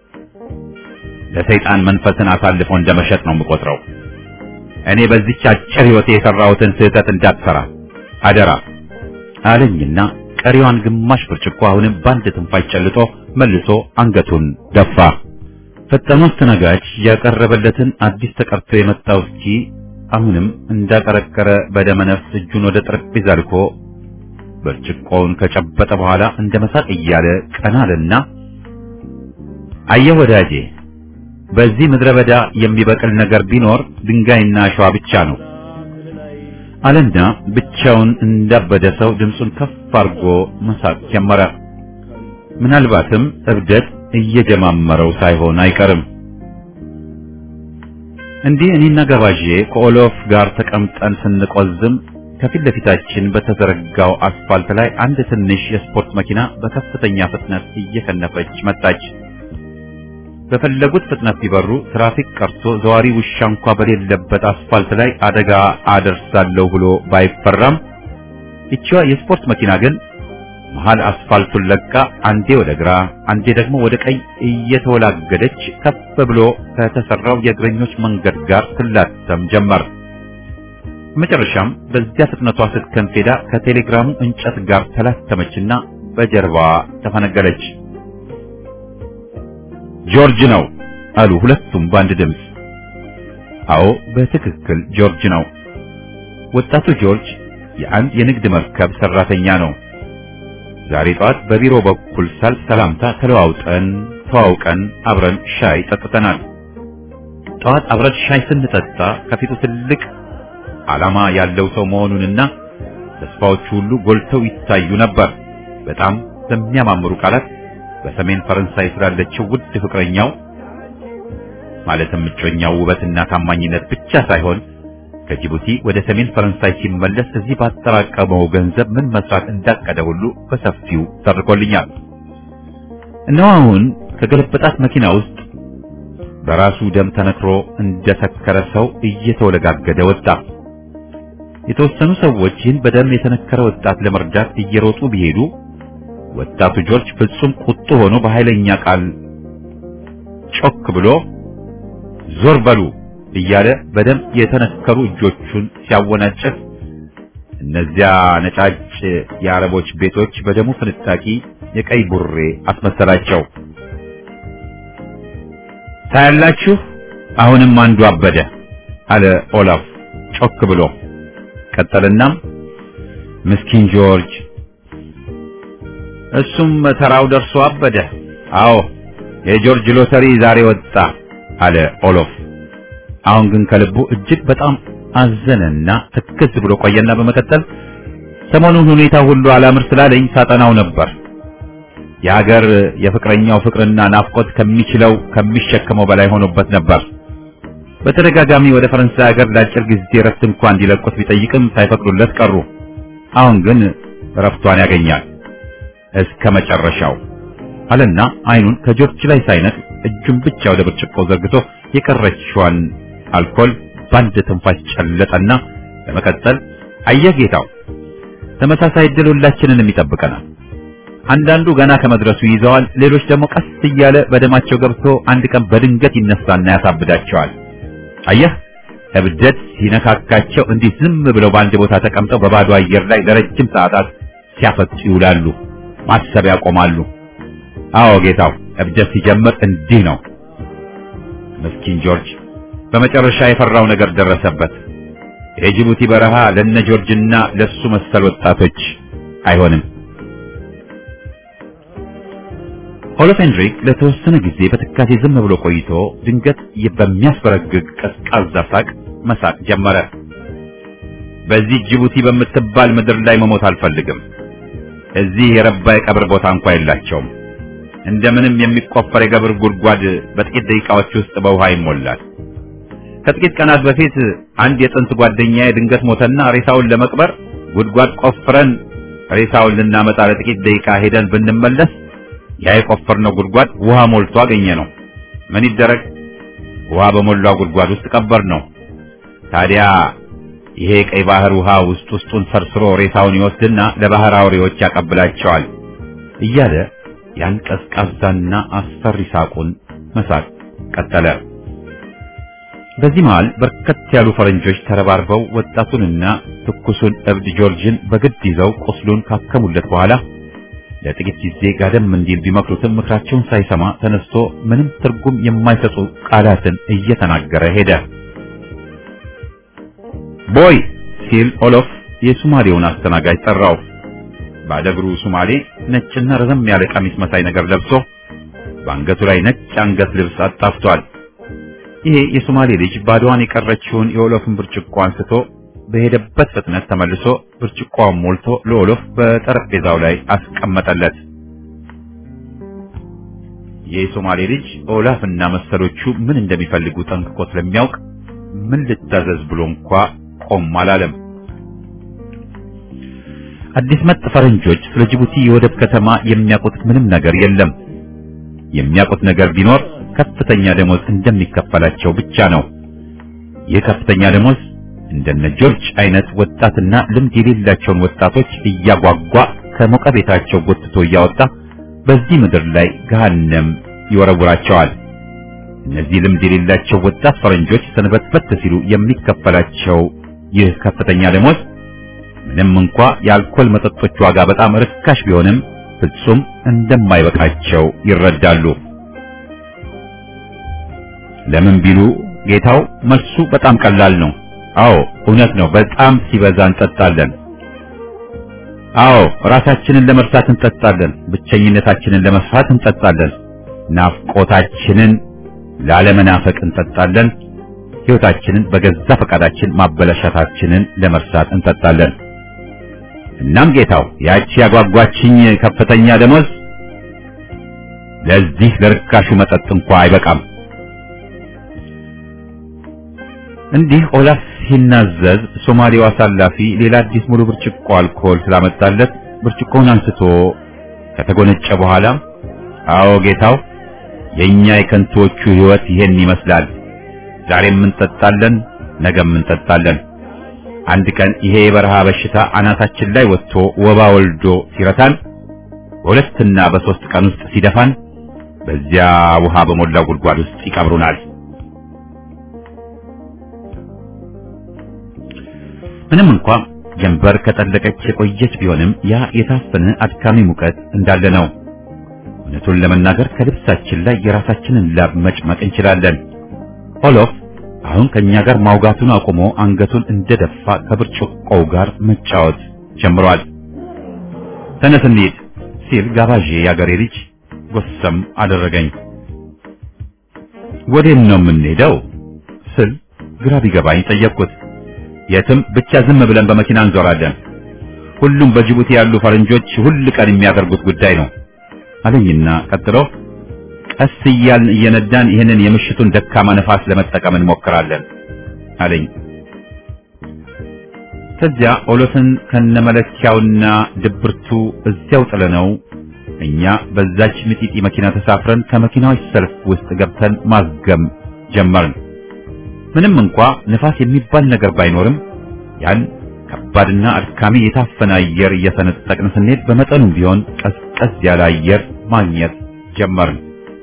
ለሰይጣን መንፈስን አሳልፎ እንደመሸጥ ነው የምቆጥረው። እኔ በዚች አጭር ሕይወቴ የሠራሁትን ስህተት እንዳትሠራ አደራ አለኝና ቀሪዋን ግማሽ ብርጭቆ አሁንም በአንድ ትንፋሽ ጨልጦ መልሶ አንገቱን ደፋ። ፈጣኑ አስተናጋጅ ያቀረበለትን አዲስ ተቀርቶ የመጣ ውስኪ አሁንም እንዳቀረቀረ በደመነፍስ እጁን ወደ ጠረጴዛ ልኮ ብርጭቆውን ከጨበጠ በኋላ እንደ መሳቅ እያለ ቀና አለና አየህ ወዳጄ፣ በዚህ ምድረ በዳ የሚበቅል ነገር ቢኖር ድንጋይና አሸዋ ብቻ ነው አለና ብቻውን እንዳበደ ሰው ድምፁን ከፍ አድርጎ መሳቅ ጀመረ። ምናልባትም እብደት እየጀማመረው ሳይሆን አይቀርም። እንዲህ እኔና ገባዤ ከኦሎፍ ጋር ተቀምጠን ስንቆዝም ከፊት ለፊታችን በተዘረጋው አስፋልት ላይ አንድ ትንሽ የስፖርት መኪና በከፍተኛ ፍጥነት እየከነፈች መጣች። በፈለጉት ፍጥነት ቢበሩ ትራፊክ ቀርቶ ዘዋሪ ውሻ እንኳ በሌለበት አስፋልት ላይ አደጋ አደርሳለሁ ብሎ ባይፈራም ይቺዋ የስፖርት መኪና ግን መሃል አስፋልቱን ለቃ አንዴ ወደ ግራ አንዴ ደግሞ ወደ ቀኝ እየተወላገደች ከፍ ብሎ ከተሰራው የእግረኞች መንገድ ጋር ትላተም ጀመር። መጨረሻም በዚያ ፍጥነቷ ስትከንፍ ሄዳ ከቴሌግራሙ እንጨት ጋር ተላተመችና በጀርባዋ ተፈነገለች። ጆርጅ ነው አሉ ሁለቱም በአንድ ድምፅ። አዎ በትክክል ጆርጅ ነው። ወጣቱ ጆርጅ የአንድ የንግድ መርከብ ሰራተኛ ነው። ዛሬ ጠዋት በቢሮ በኩል ሳል ሰላምታ ተለዋውጠን ተዋውቀን አብረን ሻይ ጠጥተናል። ጠዋት አብረን ሻይ ስንጠጣ ከፊቱ ትልቅ ዓላማ ያለው ሰው መሆኑንና ተስፋዎቹ ሁሉ ጎልተው ይታዩ ነበር። በጣም በሚያማምሩ ቃላት በሰሜን ፈረንሳይ ስላለችው ውድ ፍቅረኛው ማለትም እጮኛው ውበትና ታማኝነት ብቻ ሳይሆን ከጅቡቲ ወደ ሰሜን ፈረንሳይ ሲመለስ እዚህ ባጠራቀመው ገንዘብ ምን መስራት እንዳቀደ ሁሉ በሰፊው ተርኮልኛል። እነሆ አሁን ከገለበጣት መኪና ውስጥ በራሱ ደም ተነክሮ እንደሰከረ ሰው እየተወለጋገደ ወጣ። የተወሰኑ ሰዎች ይህን በደም የተነከረ ወጣት ለመርዳት እየሮጡ ቢሄዱ ወጣቱ ጆርጅ ፍጹም ቁጡ ሆኖ በኃይለኛ ቃል ጮክ ብሎ ዞር በሉ እያለ በደም የተነከሩ እጆቹን ሲያወናጭፍ እነዚያ ነጫጭ የአረቦች ቤቶች በደሙ ፍንጣቂ የቀይ ቡሬ አስመሰላቸው። ታያላችሁ፣ አሁንም አንዱ አበደ አለ ኦላፍ ጮክ ብሎ ቀጠልና ምስኪን ጆርጅ እሱም ተራው ደርሶ አበደ። አዎ የጆርጅ ሎተሪ ዛሬ ወጣ አለ ኦሎፍ። አሁን ግን ከልቡ እጅግ በጣም አዘነና ትክዝ ብሎ ቆየና በመቀጠል ሰሞኑን ሁኔታ ሁሉ አላምር ስላለኝ ሳጠናው ነበር። የሀገር የፍቅረኛው ፍቅርና ናፍቆት ከሚችለው ከሚሸከመው በላይ ሆኖበት ነበር። በተደጋጋሚ ወደ ፈረንሳይ ሀገር ለአጭር ጊዜ እረፍት እንኳን እንዲለቁት ቢጠይቅም ሳይፈቅዱለት ቀሩ። አሁን ግን እረፍቷን ያገኛል እስከ መጨረሻው አለና አይኑን ከጆርጅ ላይ ሳይነቅ እጁን ብቻ ወደ ብርጭቆ ዘርግቶ የቀረችዋን አልኮል በአንድ ትንፋሽ ጨለጠና በመቀጠል አየህ ጌታው፣ ተመሳሳይ ዕድል ሁላችንንም ይጠብቀናል። አንዳንዱ ገና ከመድረሱ ይዘዋል፣ ሌሎች ደግሞ ቀስ እያለ በደማቸው ገብቶ አንድ ቀን በድንገት ይነሳና ያሳብዳቸዋል። አየህ እብደት ሲነካካቸው እንዲህ ዝም ብለው በአንድ ቦታ ተቀምጠው በባዶ አየር ላይ ለረጅም ሰዓታት ሲያፈጡ ይውላሉ። ማሰብ ያቆማሉ። አዎ ጌታው፣ እብደት ሲጀምር እንዲህ ነው። ምስኪን ጆርጅ በመጨረሻ የፈራው ነገር ደረሰበት። የጅቡቲ በረሃ ለነ ጆርጅና ለሱ መሰል ወጣቶች አይሆንም። ኦሎፍ ሄንድሪክ ለተወሰነ ጊዜ በትካዜ ዝም ብሎ ቆይቶ ድንገት በሚያስበረግግ ቀዝቃዛ ሳቅ መሳቅ ጀመረ። በዚህ ጅቡቲ በምትባል ምድር ላይ መሞት አልፈልግም። እዚህ የረባ የቀብር ቦታ እንኳ የላቸውም። እንደምንም የሚቆፈር የቀብር ጉድጓድ በጥቂት ደቂቃዎች ውስጥ በውሃ ይሞላል። ከጥቂት ቀናት በፊት አንድ የጥንት ጓደኛዬ ድንገት ሞተና ሬሳውን ለመቅበር ጉድጓድ ቆፍረን ሬሳውን ልናመጣ ለጥቂት ደቂቃ ሄደን ብንመለስ ያ የቆፈርነው ጉድጓድ ውሃ ሞልቶ አገኘ ነው። ምን ይደረግ? ውሃ በሞላው ጉድጓድ ውስጥ ቀበር ነው። ታዲያ ይሄ ቀይ ባህር ውሃ ውስጥ ውስጡን ሰርስሮ ሬሳውን ይወስድና ለባህር አውሬዎች ያቀብላቸዋል እያለ ያን ቀዝቃዛና አስፈሪ ሳቁን መሳቅ ቀጠለ። በዚህ መሃል በርከት ያሉ ፈረንጆች ተረባርበው ወጣቱንና ትኩሱን እብድ ጆርጅን በግድ ይዘው ቁስሉን ካከሙለት በኋላ ለጥቂት ጊዜ ጋደም እንዲል ቢመክሩትም ምክራቸውን ሳይሰማ ተነስቶ ምንም ትርጉም የማይሰጡ ቃላትን እየተናገረ ሄደ። ቦይ ሲል ኦሎፍ የሱማሌውን አስተናጋጅ ጠራው። ባለእግሩ ሱማሌ ነጭና ረዘም ያለ ቀሚስ መሳይ ነገር ለብሶ በአንገቱ ላይ ነጭ አንገት ልብስ አጣፍቷል። ይሄ የሶማሌ ልጅ ባዶዋን የቀረችውን የኦሎፍን ብርጭቆ አንስቶ በሄደበት ፍጥነት ተመልሶ ብርጭቆውን ሞልቶ ለኦሎፍ በጠረጴዛው ላይ አስቀመጠለት። የሶማሌ ልጅ ኦላፍና መሰሎቹ ምን እንደሚፈልጉ ጠንቅቆ ስለሚያውቅ ምን ልታዘዝ ብሎ እንኳ ቆም አላለም። አዲስ መጥ ፈረንጆች ስለ ጅቡቲ የወደብ ከተማ የሚያውቁት ምንም ነገር የለም። የሚያውቁት ነገር ቢኖር ከፍተኛ ደሞዝ እንደሚከፈላቸው ብቻ ነው። ይህ ከፍተኛ ደሞዝ እንደነ ጆርጅ አይነት ወጣትና ልምድ የሌላቸውን ወጣቶች እያጓጓ ከሞቀ ቤታቸው ጎትቶ እያወጣ በዚህ ምድር ላይ ገሃነም ይወረውራቸዋል። እነዚህ ልምድ የሌላቸው ወጣት ፈረንጆች ሰንበትበት ሲሉ የሚከፈላቸው ይህ ከፍተኛ ደሞዝ ምንም እንኳ የአልኮል መጠጦች ዋጋ በጣም ርካሽ ቢሆንም ፍጹም እንደማይበቃቸው ይረዳሉ። ለምን ቢሉ ጌታው መልሱ በጣም ቀላል ነው። አዎ እውነት ነው። በጣም ሲበዛ እንጠጣለን። አዎ ራሳችንን ለመርሳት እንጠጣለን። ብቸኝነታችንን ለመስፋት እንጠጣለን። ናፍቆታችንን ላለመናፈቅ እንጠጣለን። ሕይወታችንን በገዛ ፈቃዳችን ማበላሻታችንን ለመርሳት እንጠጣለን። እናም ጌታው ያቺ ያጓጓችኝ ከፍተኛ ደሞዝ ለዚህ ለርካሹ መጠጥ እንኳ አይበቃም። እንዲህ ኦላፍ ሲናዘዝ ሶማሌው አሳላፊ ሌላ አዲስ ሙሉ ብርጭቆ አልኮል ስላመጣለት ብርጭቆውን አንስቶ ከተጎነጨ በኋላ አዎ ጌታው፣ የኛ የከንቶቹ ሕይወት ይሄን ይመስላል። ዛሬም እንጠጣለን፣ ነገም እንጠጣለን። አንድ ቀን ይሄ የበረሃ በሽታ አናታችን ላይ ወጥቶ ወባ ወልዶ ሲረታን፣ በሁለትና በሶስት ቀን ውስጥ ሲደፋን፣ በዚያ ውሃ በሞላው ጉድጓድ ውስጥ ይቀብሩናል። ምንም እንኳ ጀንበር ከጠለቀች የቆየች ቢሆንም ያ የታፈነ አድካሚ ሙቀት እንዳለ ነው። እውነቱን ለመናገር ከልብሳችን ላይ የራሳችንን ላብ መጭመቅ እንችላለን። ኦሎፍ አሁን ከኛ ጋር ማውጋቱን አቁሞ አንገቱን እንደደፋ ከብርጭቆው ጋር መጫወት ጀምሯል። ተነስ እንሂድ ሲል ጋባዤ ያገሬ ልጅ ጎሰም አደረገኝ። ወዴት ነው የምንሄደው ስል ግራ ቢገባኝ ጠየቅኩት። የትም ብቻ ዝም ብለን በመኪና እንዞራለን። ሁሉም በጅቡቲ ያሉ ፈረንጆች ሁል ቀን የሚያደርጉት ጉዳይ ነው አለኝና ቀጥሎ ቀስ እያልን እየነዳን ይህንን የምሽቱን ደካማ ነፋስ ለመጠቀም እንሞክራለን አለኝ። ከዚያ ኦሎፍን ከነመለኪያውና ድብርቱ እዚያው ጥለነው እኛ በዛች ምጢጢ መኪና ተሳፍረን ከመኪናዎች ሰልፍ ውስጥ ገብተን ማዝገም ጀመርን። ምንም እንኳ ንፋስ የሚባል ነገር ባይኖርም ያን ከባድና አድካሚ የታፈነ አየር እየሰነጠቅን ስንሄድ በመጠኑም ቢሆን ቀዝቀዝ ያለ አየር ማግኘት ጀመርን።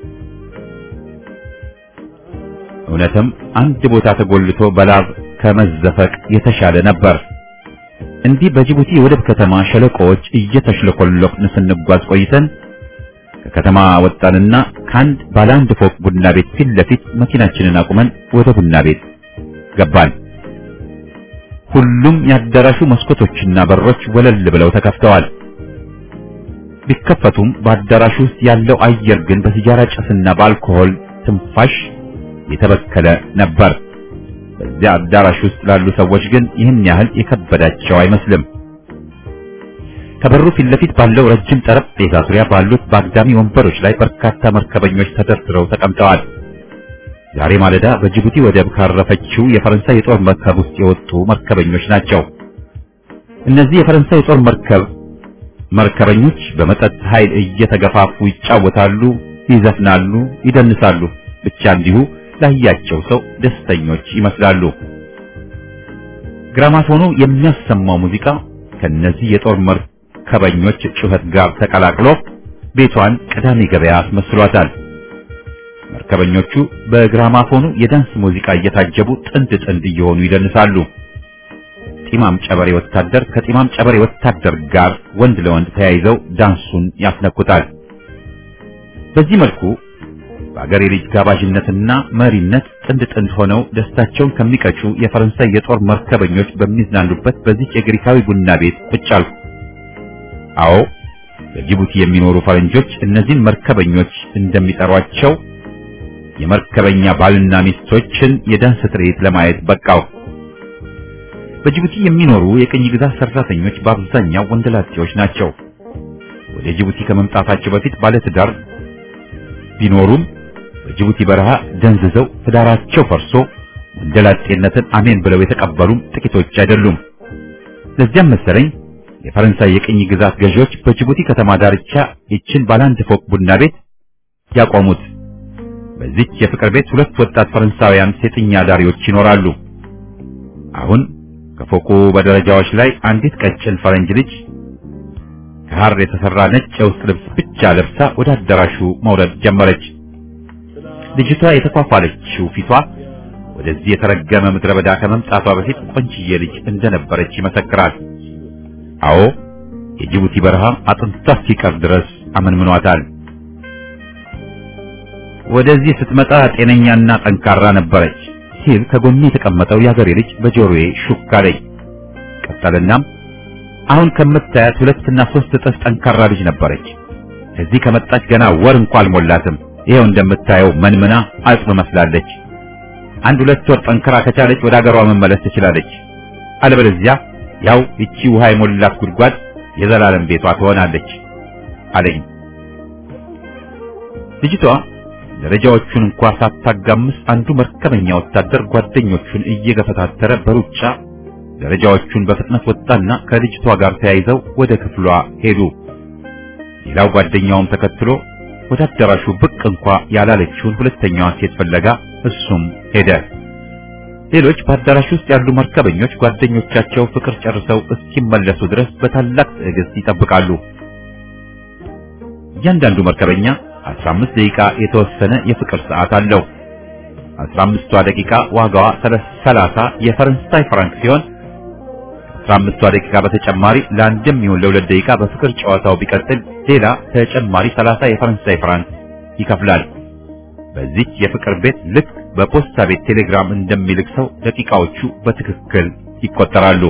እውነትም አንድ ቦታ ተጎልቶ በላብ ከመዘፈቅ የተሻለ ነበር። እንዲህ በጅቡቲ የወደብ ከተማ ሸለቆዎች እየተሽለኮለክን ስንጓዝ ቆይተን ከከተማ ወጣንና ከአንድ ባለ አንድ ፎቅ ቡና ቤት ፊት ለፊት መኪናችንን አቁመን ወደ ቡና ቤት ገባን። ሁሉም ያዳራሹ መስኮቶችና በሮች ወለል ብለው ተከፍተዋል። ቢከፈቱም በአዳራሹ ውስጥ ያለው አየር ግን በሲጋራ ጭስና በአልኮሆል ትንፋሽ የተበከለ ነበር። በዚያ አዳራሽ ውስጥ ላሉ ሰዎች ግን ይህን ያህል የከበዳቸው አይመስልም። ከበሩ ፊት ለፊት ባለው ረጅም ጠረጴዛ ዙሪያ ባሉት በአግዳሚ ወንበሮች ላይ በርካታ መርከበኞች ተደርድረው ተቀምጠዋል። ዛሬ ማለዳ በጅቡቲ ወደብ ካረፈችው የፈረንሳይ የጦር መርከብ ውስጥ የወጡ መርከበኞች ናቸው። እነዚህ የፈረንሳይ የጦር መርከብ መርከበኞች በመጠጥ ኃይል እየተገፋፉ ይጫወታሉ፣ ይዘፍናሉ፣ ይደንሳሉ። ብቻ እንዲሁ ላያቸው ሰው ደስተኞች ይመስላሉ። ግራማፎኑ የሚያሰማው ሙዚቃ ከነዚህ የጦር መርከበኞች ጩኸት ጋር ተቀላቅሎ ቤቷን ቅዳሜ ገበያ አስመስሏታል። መርከበኞቹ በግራማፎኑ የዳንስ ሙዚቃ እየታጀቡ ጥንድ ጥንድ እየሆኑ ይደንሳሉ። ጢማም ጨበሬ ወታደር ከጢማም ጨበሬ ወታደር ጋር ወንድ ለወንድ ተያይዘው ዳንሱን ያስነኩታል። በዚህ መልኩ በአገሬ ልጅ ጋባዥነትና መሪነት ጥንድ ጥንድ ሆነው ደስታቸውን ከሚቀጩ የፈረንሳይ የጦር መርከበኞች በሚዝናኑበት በዚህ የግሪካዊ ቡና ቤት ቁጭ አልኩ። አዎ በጅቡቲ የሚኖሩ ፈረንጆች እነዚህን መርከበኞች እንደሚጠሯቸው የመርከበኛ ባልና ሚስቶችን የዳንስ ትርኢት ለማየት በቃው። በጅቡቲ የሚኖሩ የቅኝ ግዛት ሰራተኞች በአብዛኛው ወንደላጤዎች ናቸው። ወደ ጅቡቲ ከመምጣታቸው በፊት ባለትዳር ቢኖሩም በጅቡቲ በረሃ ደንዝዘው ትዳራቸው ፈርሶ ወንደላጤነትን አሜን ብለው የተቀበሉም ጥቂቶች አይደሉም። ለዚያም መሰለኝ የፈረንሳይ የቅኝ ግዛት ገዢዎች በጅቡቲ ከተማ ዳርቻ ይችን ባለአንድ ፎቅ ቡና ቤት ያቆሙት። በዚች የፍቅር ቤት ሁለት ወጣት ፈረንሳውያን ሴተኛ ዳሪዎች ይኖራሉ። አሁን ከፎቁ በደረጃዎች ላይ አንዲት ቀጭን ፈረንጅ ልጅ ከሐር የተሰራ ነጭ የውስጥ ልብስ ብቻ ለብሳ ወደ አዳራሹ መውረድ ጀመረች። ልጅቷ የተኳኳለችው ፊቷ ወደዚህ የተረገመ ምድረ በዳ ከመምጣቷ በፊት ቆንጅዬ ልጅ እንደነበረች ይመሰክራል። አዎ የጅቡቲ በረሃ አጥንቷ እስኪቀር ድረስ አመንምኗታል። ወደዚህ ስትመጣ ጤነኛና ጠንካራ ነበረች ሲል ከጎኔ የተቀመጠው የአገሬ ልጅ በጆሮዬ ሹክ አለኝ። ቀጠልናም አሁን ከምታያት ሁለትና ሶስት እጥፍ ጠንካራ ልጅ ነበረች። እዚህ ከመጣች ገና ወር እንኳ አልሞላትም። ይሄው እንደምታየው መንምና አጽም መስላለች። አንድ ሁለት ወር ጠንክራ ከቻለች ወደ አገሯ መመለስ ትችላለች። አለበለዚያ ያው እቺ ውሃ የሞላት ጉድጓድ የዘላለም ቤቷ ትሆናለች አለኝ። ልጅቷ ደረጃዎቹን እንኳ ሳታጋምስ አንዱ መርከበኛ ወታደር ጓደኞቹን እየገፈታተረ በሩጫ ደረጃዎቹን በፍጥነት ወጣና ከልጅቷ ጋር ተያይዘው ወደ ክፍሏ ሄዱ። ሌላው ጓደኛውም ተከትሎ ወደ አዳራሹ ብቅ እንኳ ያላለችውን ሁለተኛዋን ሴት ፍለጋ እሱም ሄደ። ሌሎች በአዳራሽ ውስጥ ያሉ መርከበኞች ጓደኞቻቸው ፍቅር ጨርሰው እስኪመለሱ ድረስ በታላቅ ትዕግስት ይጠብቃሉ። እያንዳንዱ መርከበኛ 15 ደቂቃ የተወሰነ የፍቅር ሰዓት አለው። 15ቷ ደቂቃ ዋጋዋ 30 የፈረንሳይ ፍራንክ ሲሆን 15ቷ ደቂቃ በተጨማሪ ለአንድም ይሁን ለሁለት ደቂቃ በፍቅር ጨዋታው ቢቀጥል ሌላ ተጨማሪ 30 የፈረንሳይ ፍራንክ ይከፍላል። በዚች የፍቅር ቤት ልክ በፖስታ ቤት ቴሌግራም እንደሚልክ ሰው ደቂቃዎቹ በትክክል ይቆጠራሉ።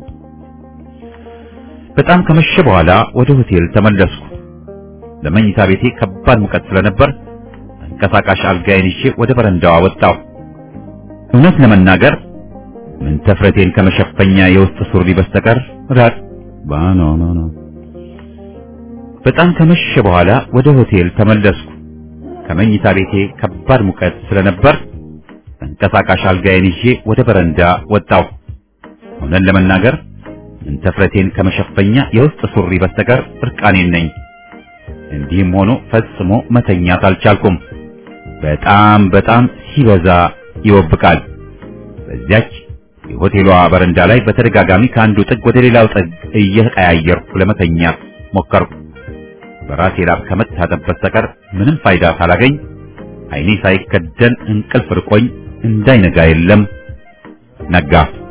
በጣም ከመሸ በኋላ ወደ ሆቴል ተመለስኩ። ለመኝታ ቤቴ ከባድ ሙቀት ስለነበር ተንቀሳቃሽ አልጋዬን ይዤ ወደ በረንዳዋ ወጣሁ። እውነት ለመናገር ምን ተፍረቴን ከመሸፈኛ የውስጥ ሱሪ በስተቀር ራቅ ባኖ ኖ ኖ። በጣም ከመሸ በኋላ ወደ ሆቴል ተመለስኩ። ከመኝታ ቤቴ ከባድ ሙቀት ስለነበር ተንቀሳቃሽ አልጋዬን ይዤ ወደ በረንዳ ወጣሁ። እውነት ለመናገር እንተፍረቴን ከመሸፈኛ የውስጥ ሱሪ በስተቀር እርቃኔን ነኝ። እንዲህም ሆኖ ፈጽሞ መተኛት አልቻልኩም። በጣም በጣም ሲበዛ ይወብቃል። በዚያች የሆቴሏ በረንዳ ላይ በተደጋጋሚ ከአንዱ ጥግ ወደ ሌላው ጥግ እየቀያየርኩ ለመተኛት ሞከርኩ። በራሴ ላብ ከመታጠብ በስተቀር ምንም ፋይዳ ሳላገኝ ዓይኔ ሳይከደን እንቅልፍ ርቆኝ እንዳይነጋ የለም ነጋ።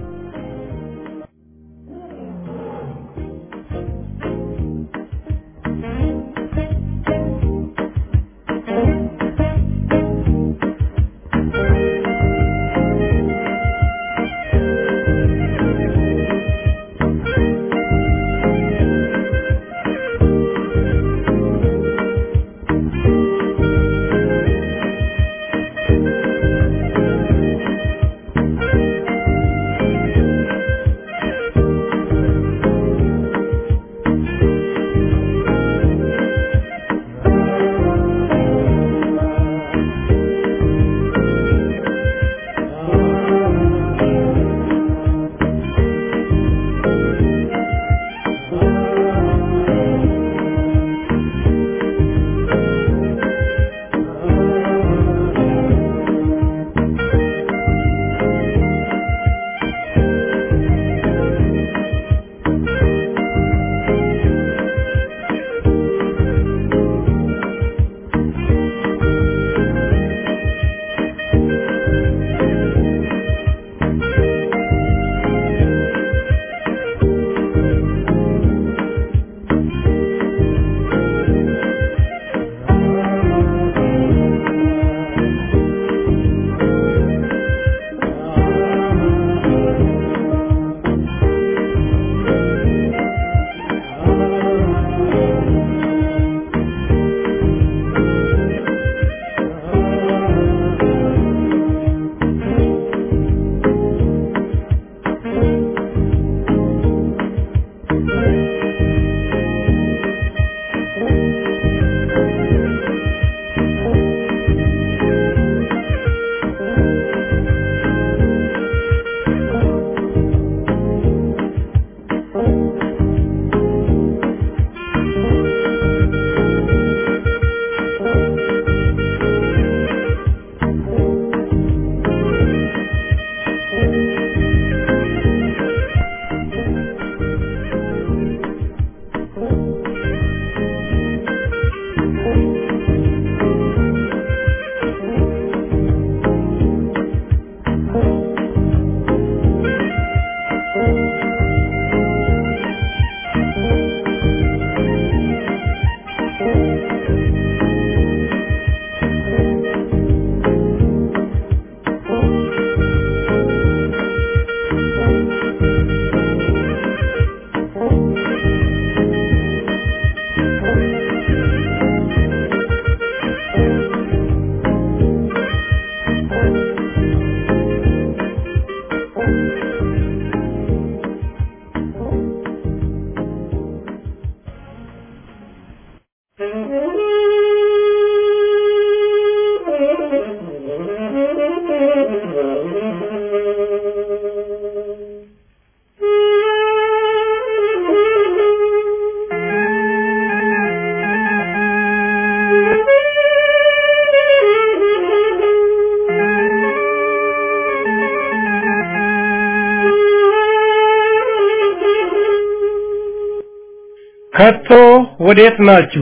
ከቶ ወዴት ናችሁ?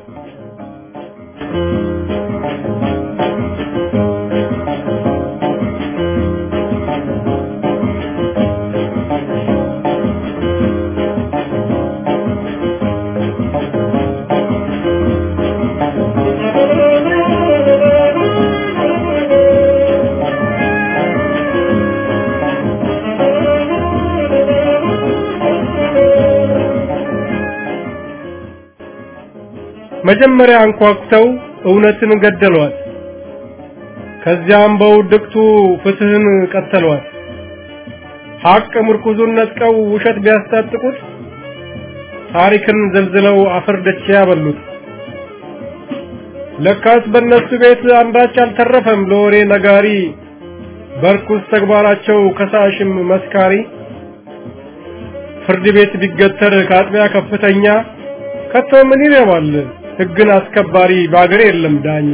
መጀመሪያ አንኳኩተው እውነትን ገደሏት። ከዚያም በውድቅቱ ፍትህን ቀተሏት። ሐቅ ምርኩዙን ነጥቀው ውሸት ቢያስታጥቁት ታሪክን ዘልዝለው አፈር ደቼ ያበሉት። ለካስ በእነሱ ቤት አንዳች አልተረፈም ለወሬ ነጋሪ በርኩስ ተግባራቸው ከሳሽም መስካሪ ፍርድ ቤት ቢገተር ከአጥቢያ ከፍተኛ ከቶ ምን ይረባል ሕግን አስከባሪ በአገር የለም ዳኛ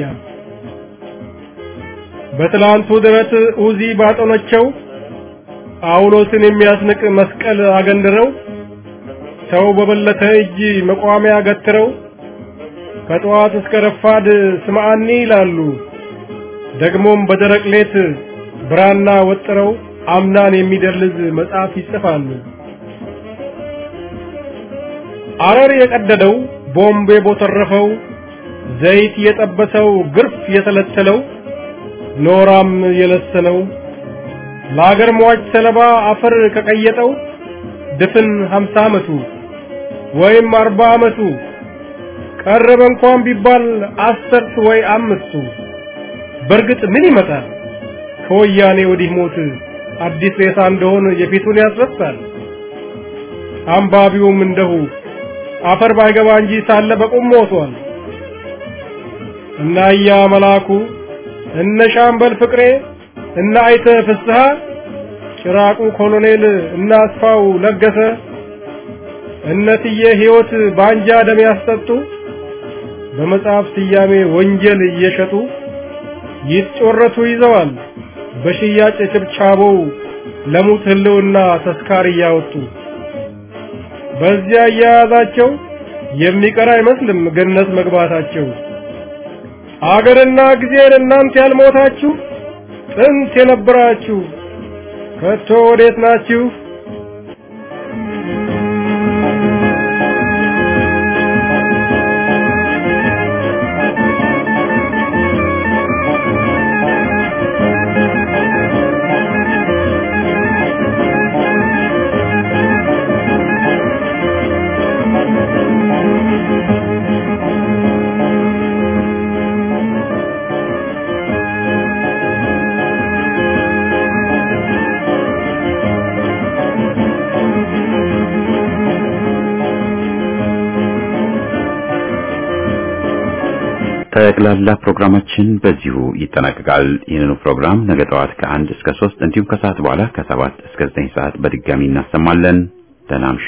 በትላንቱ ድረት ኡዚ ባጠኖቸው ጳውሎስን የሚያስንቅ መስቀል አገንድረው ሰው በበለተ እጅ መቋሚያ ገትረው ከጠዋት እስከ ረፋድ ስምዓኒ ይላሉ። ደግሞም በደረቅ ሌት ብራና ወጥረው አምናን የሚደልዝ መጽሐፍ ይጽፋሉ። አረር የቀደደው ቦምብ የቦተረፈው ዘይት የጠበሰው ግርፍ የተለተለው ኖራም የለሰነው ለአገር ሟች ሰለባ አፈር ከቀየጠው ድፍን ሀምሳ ዓመቱ ወይም አርባ ዓመቱ ቀረበ እንኳን ቢባል አስርት ወይ አምስቱ በእርግጥ ምን ይመጣል ከወያኔ ወዲህ ሞት አዲስ ሬሳ እንደሆን የፊቱን ያስረሳል አንባቢውም እንደሁ አፈር ባይገባ እንጂ ሳለ በቁም ሞቷል እና እያ መላኩ እነ ሻምበል ፍቅሬ እና አይተ ፍስሐ ጭራቁ ኮሎኔል እና አስፋው ለገሰ እነትዬ ሕይወት ባንጃ ደም ያስጠጡ በመጽሐፍ ስያሜ ወንጀል እየሸጡ ይጮረቱ ይዘዋል በሽያጭ ችብቻቦው ለሙት ህልውና ተስካር እያወጡ በዚያ እያያዛቸው የሚቀር አይመስልም ገነት መግባታቸው። አገርና ጊዜን እናንተ ያልሞታችሁ ጥንት የነበራችሁ ከቶ ወዴት ናችሁ? ጠቅላላ ፕሮግራማችን በዚሁ ይጠናቀቃል። ይህንኑ ፕሮግራም ነገ ጠዋት ከአንድ እስከ ሶስት እንዲሁም ከሰዓት በኋላ ከሰባት እስከ ዘጠኝ ሰዓት በድጋሚ እናሰማለን። ደህና እምሹ።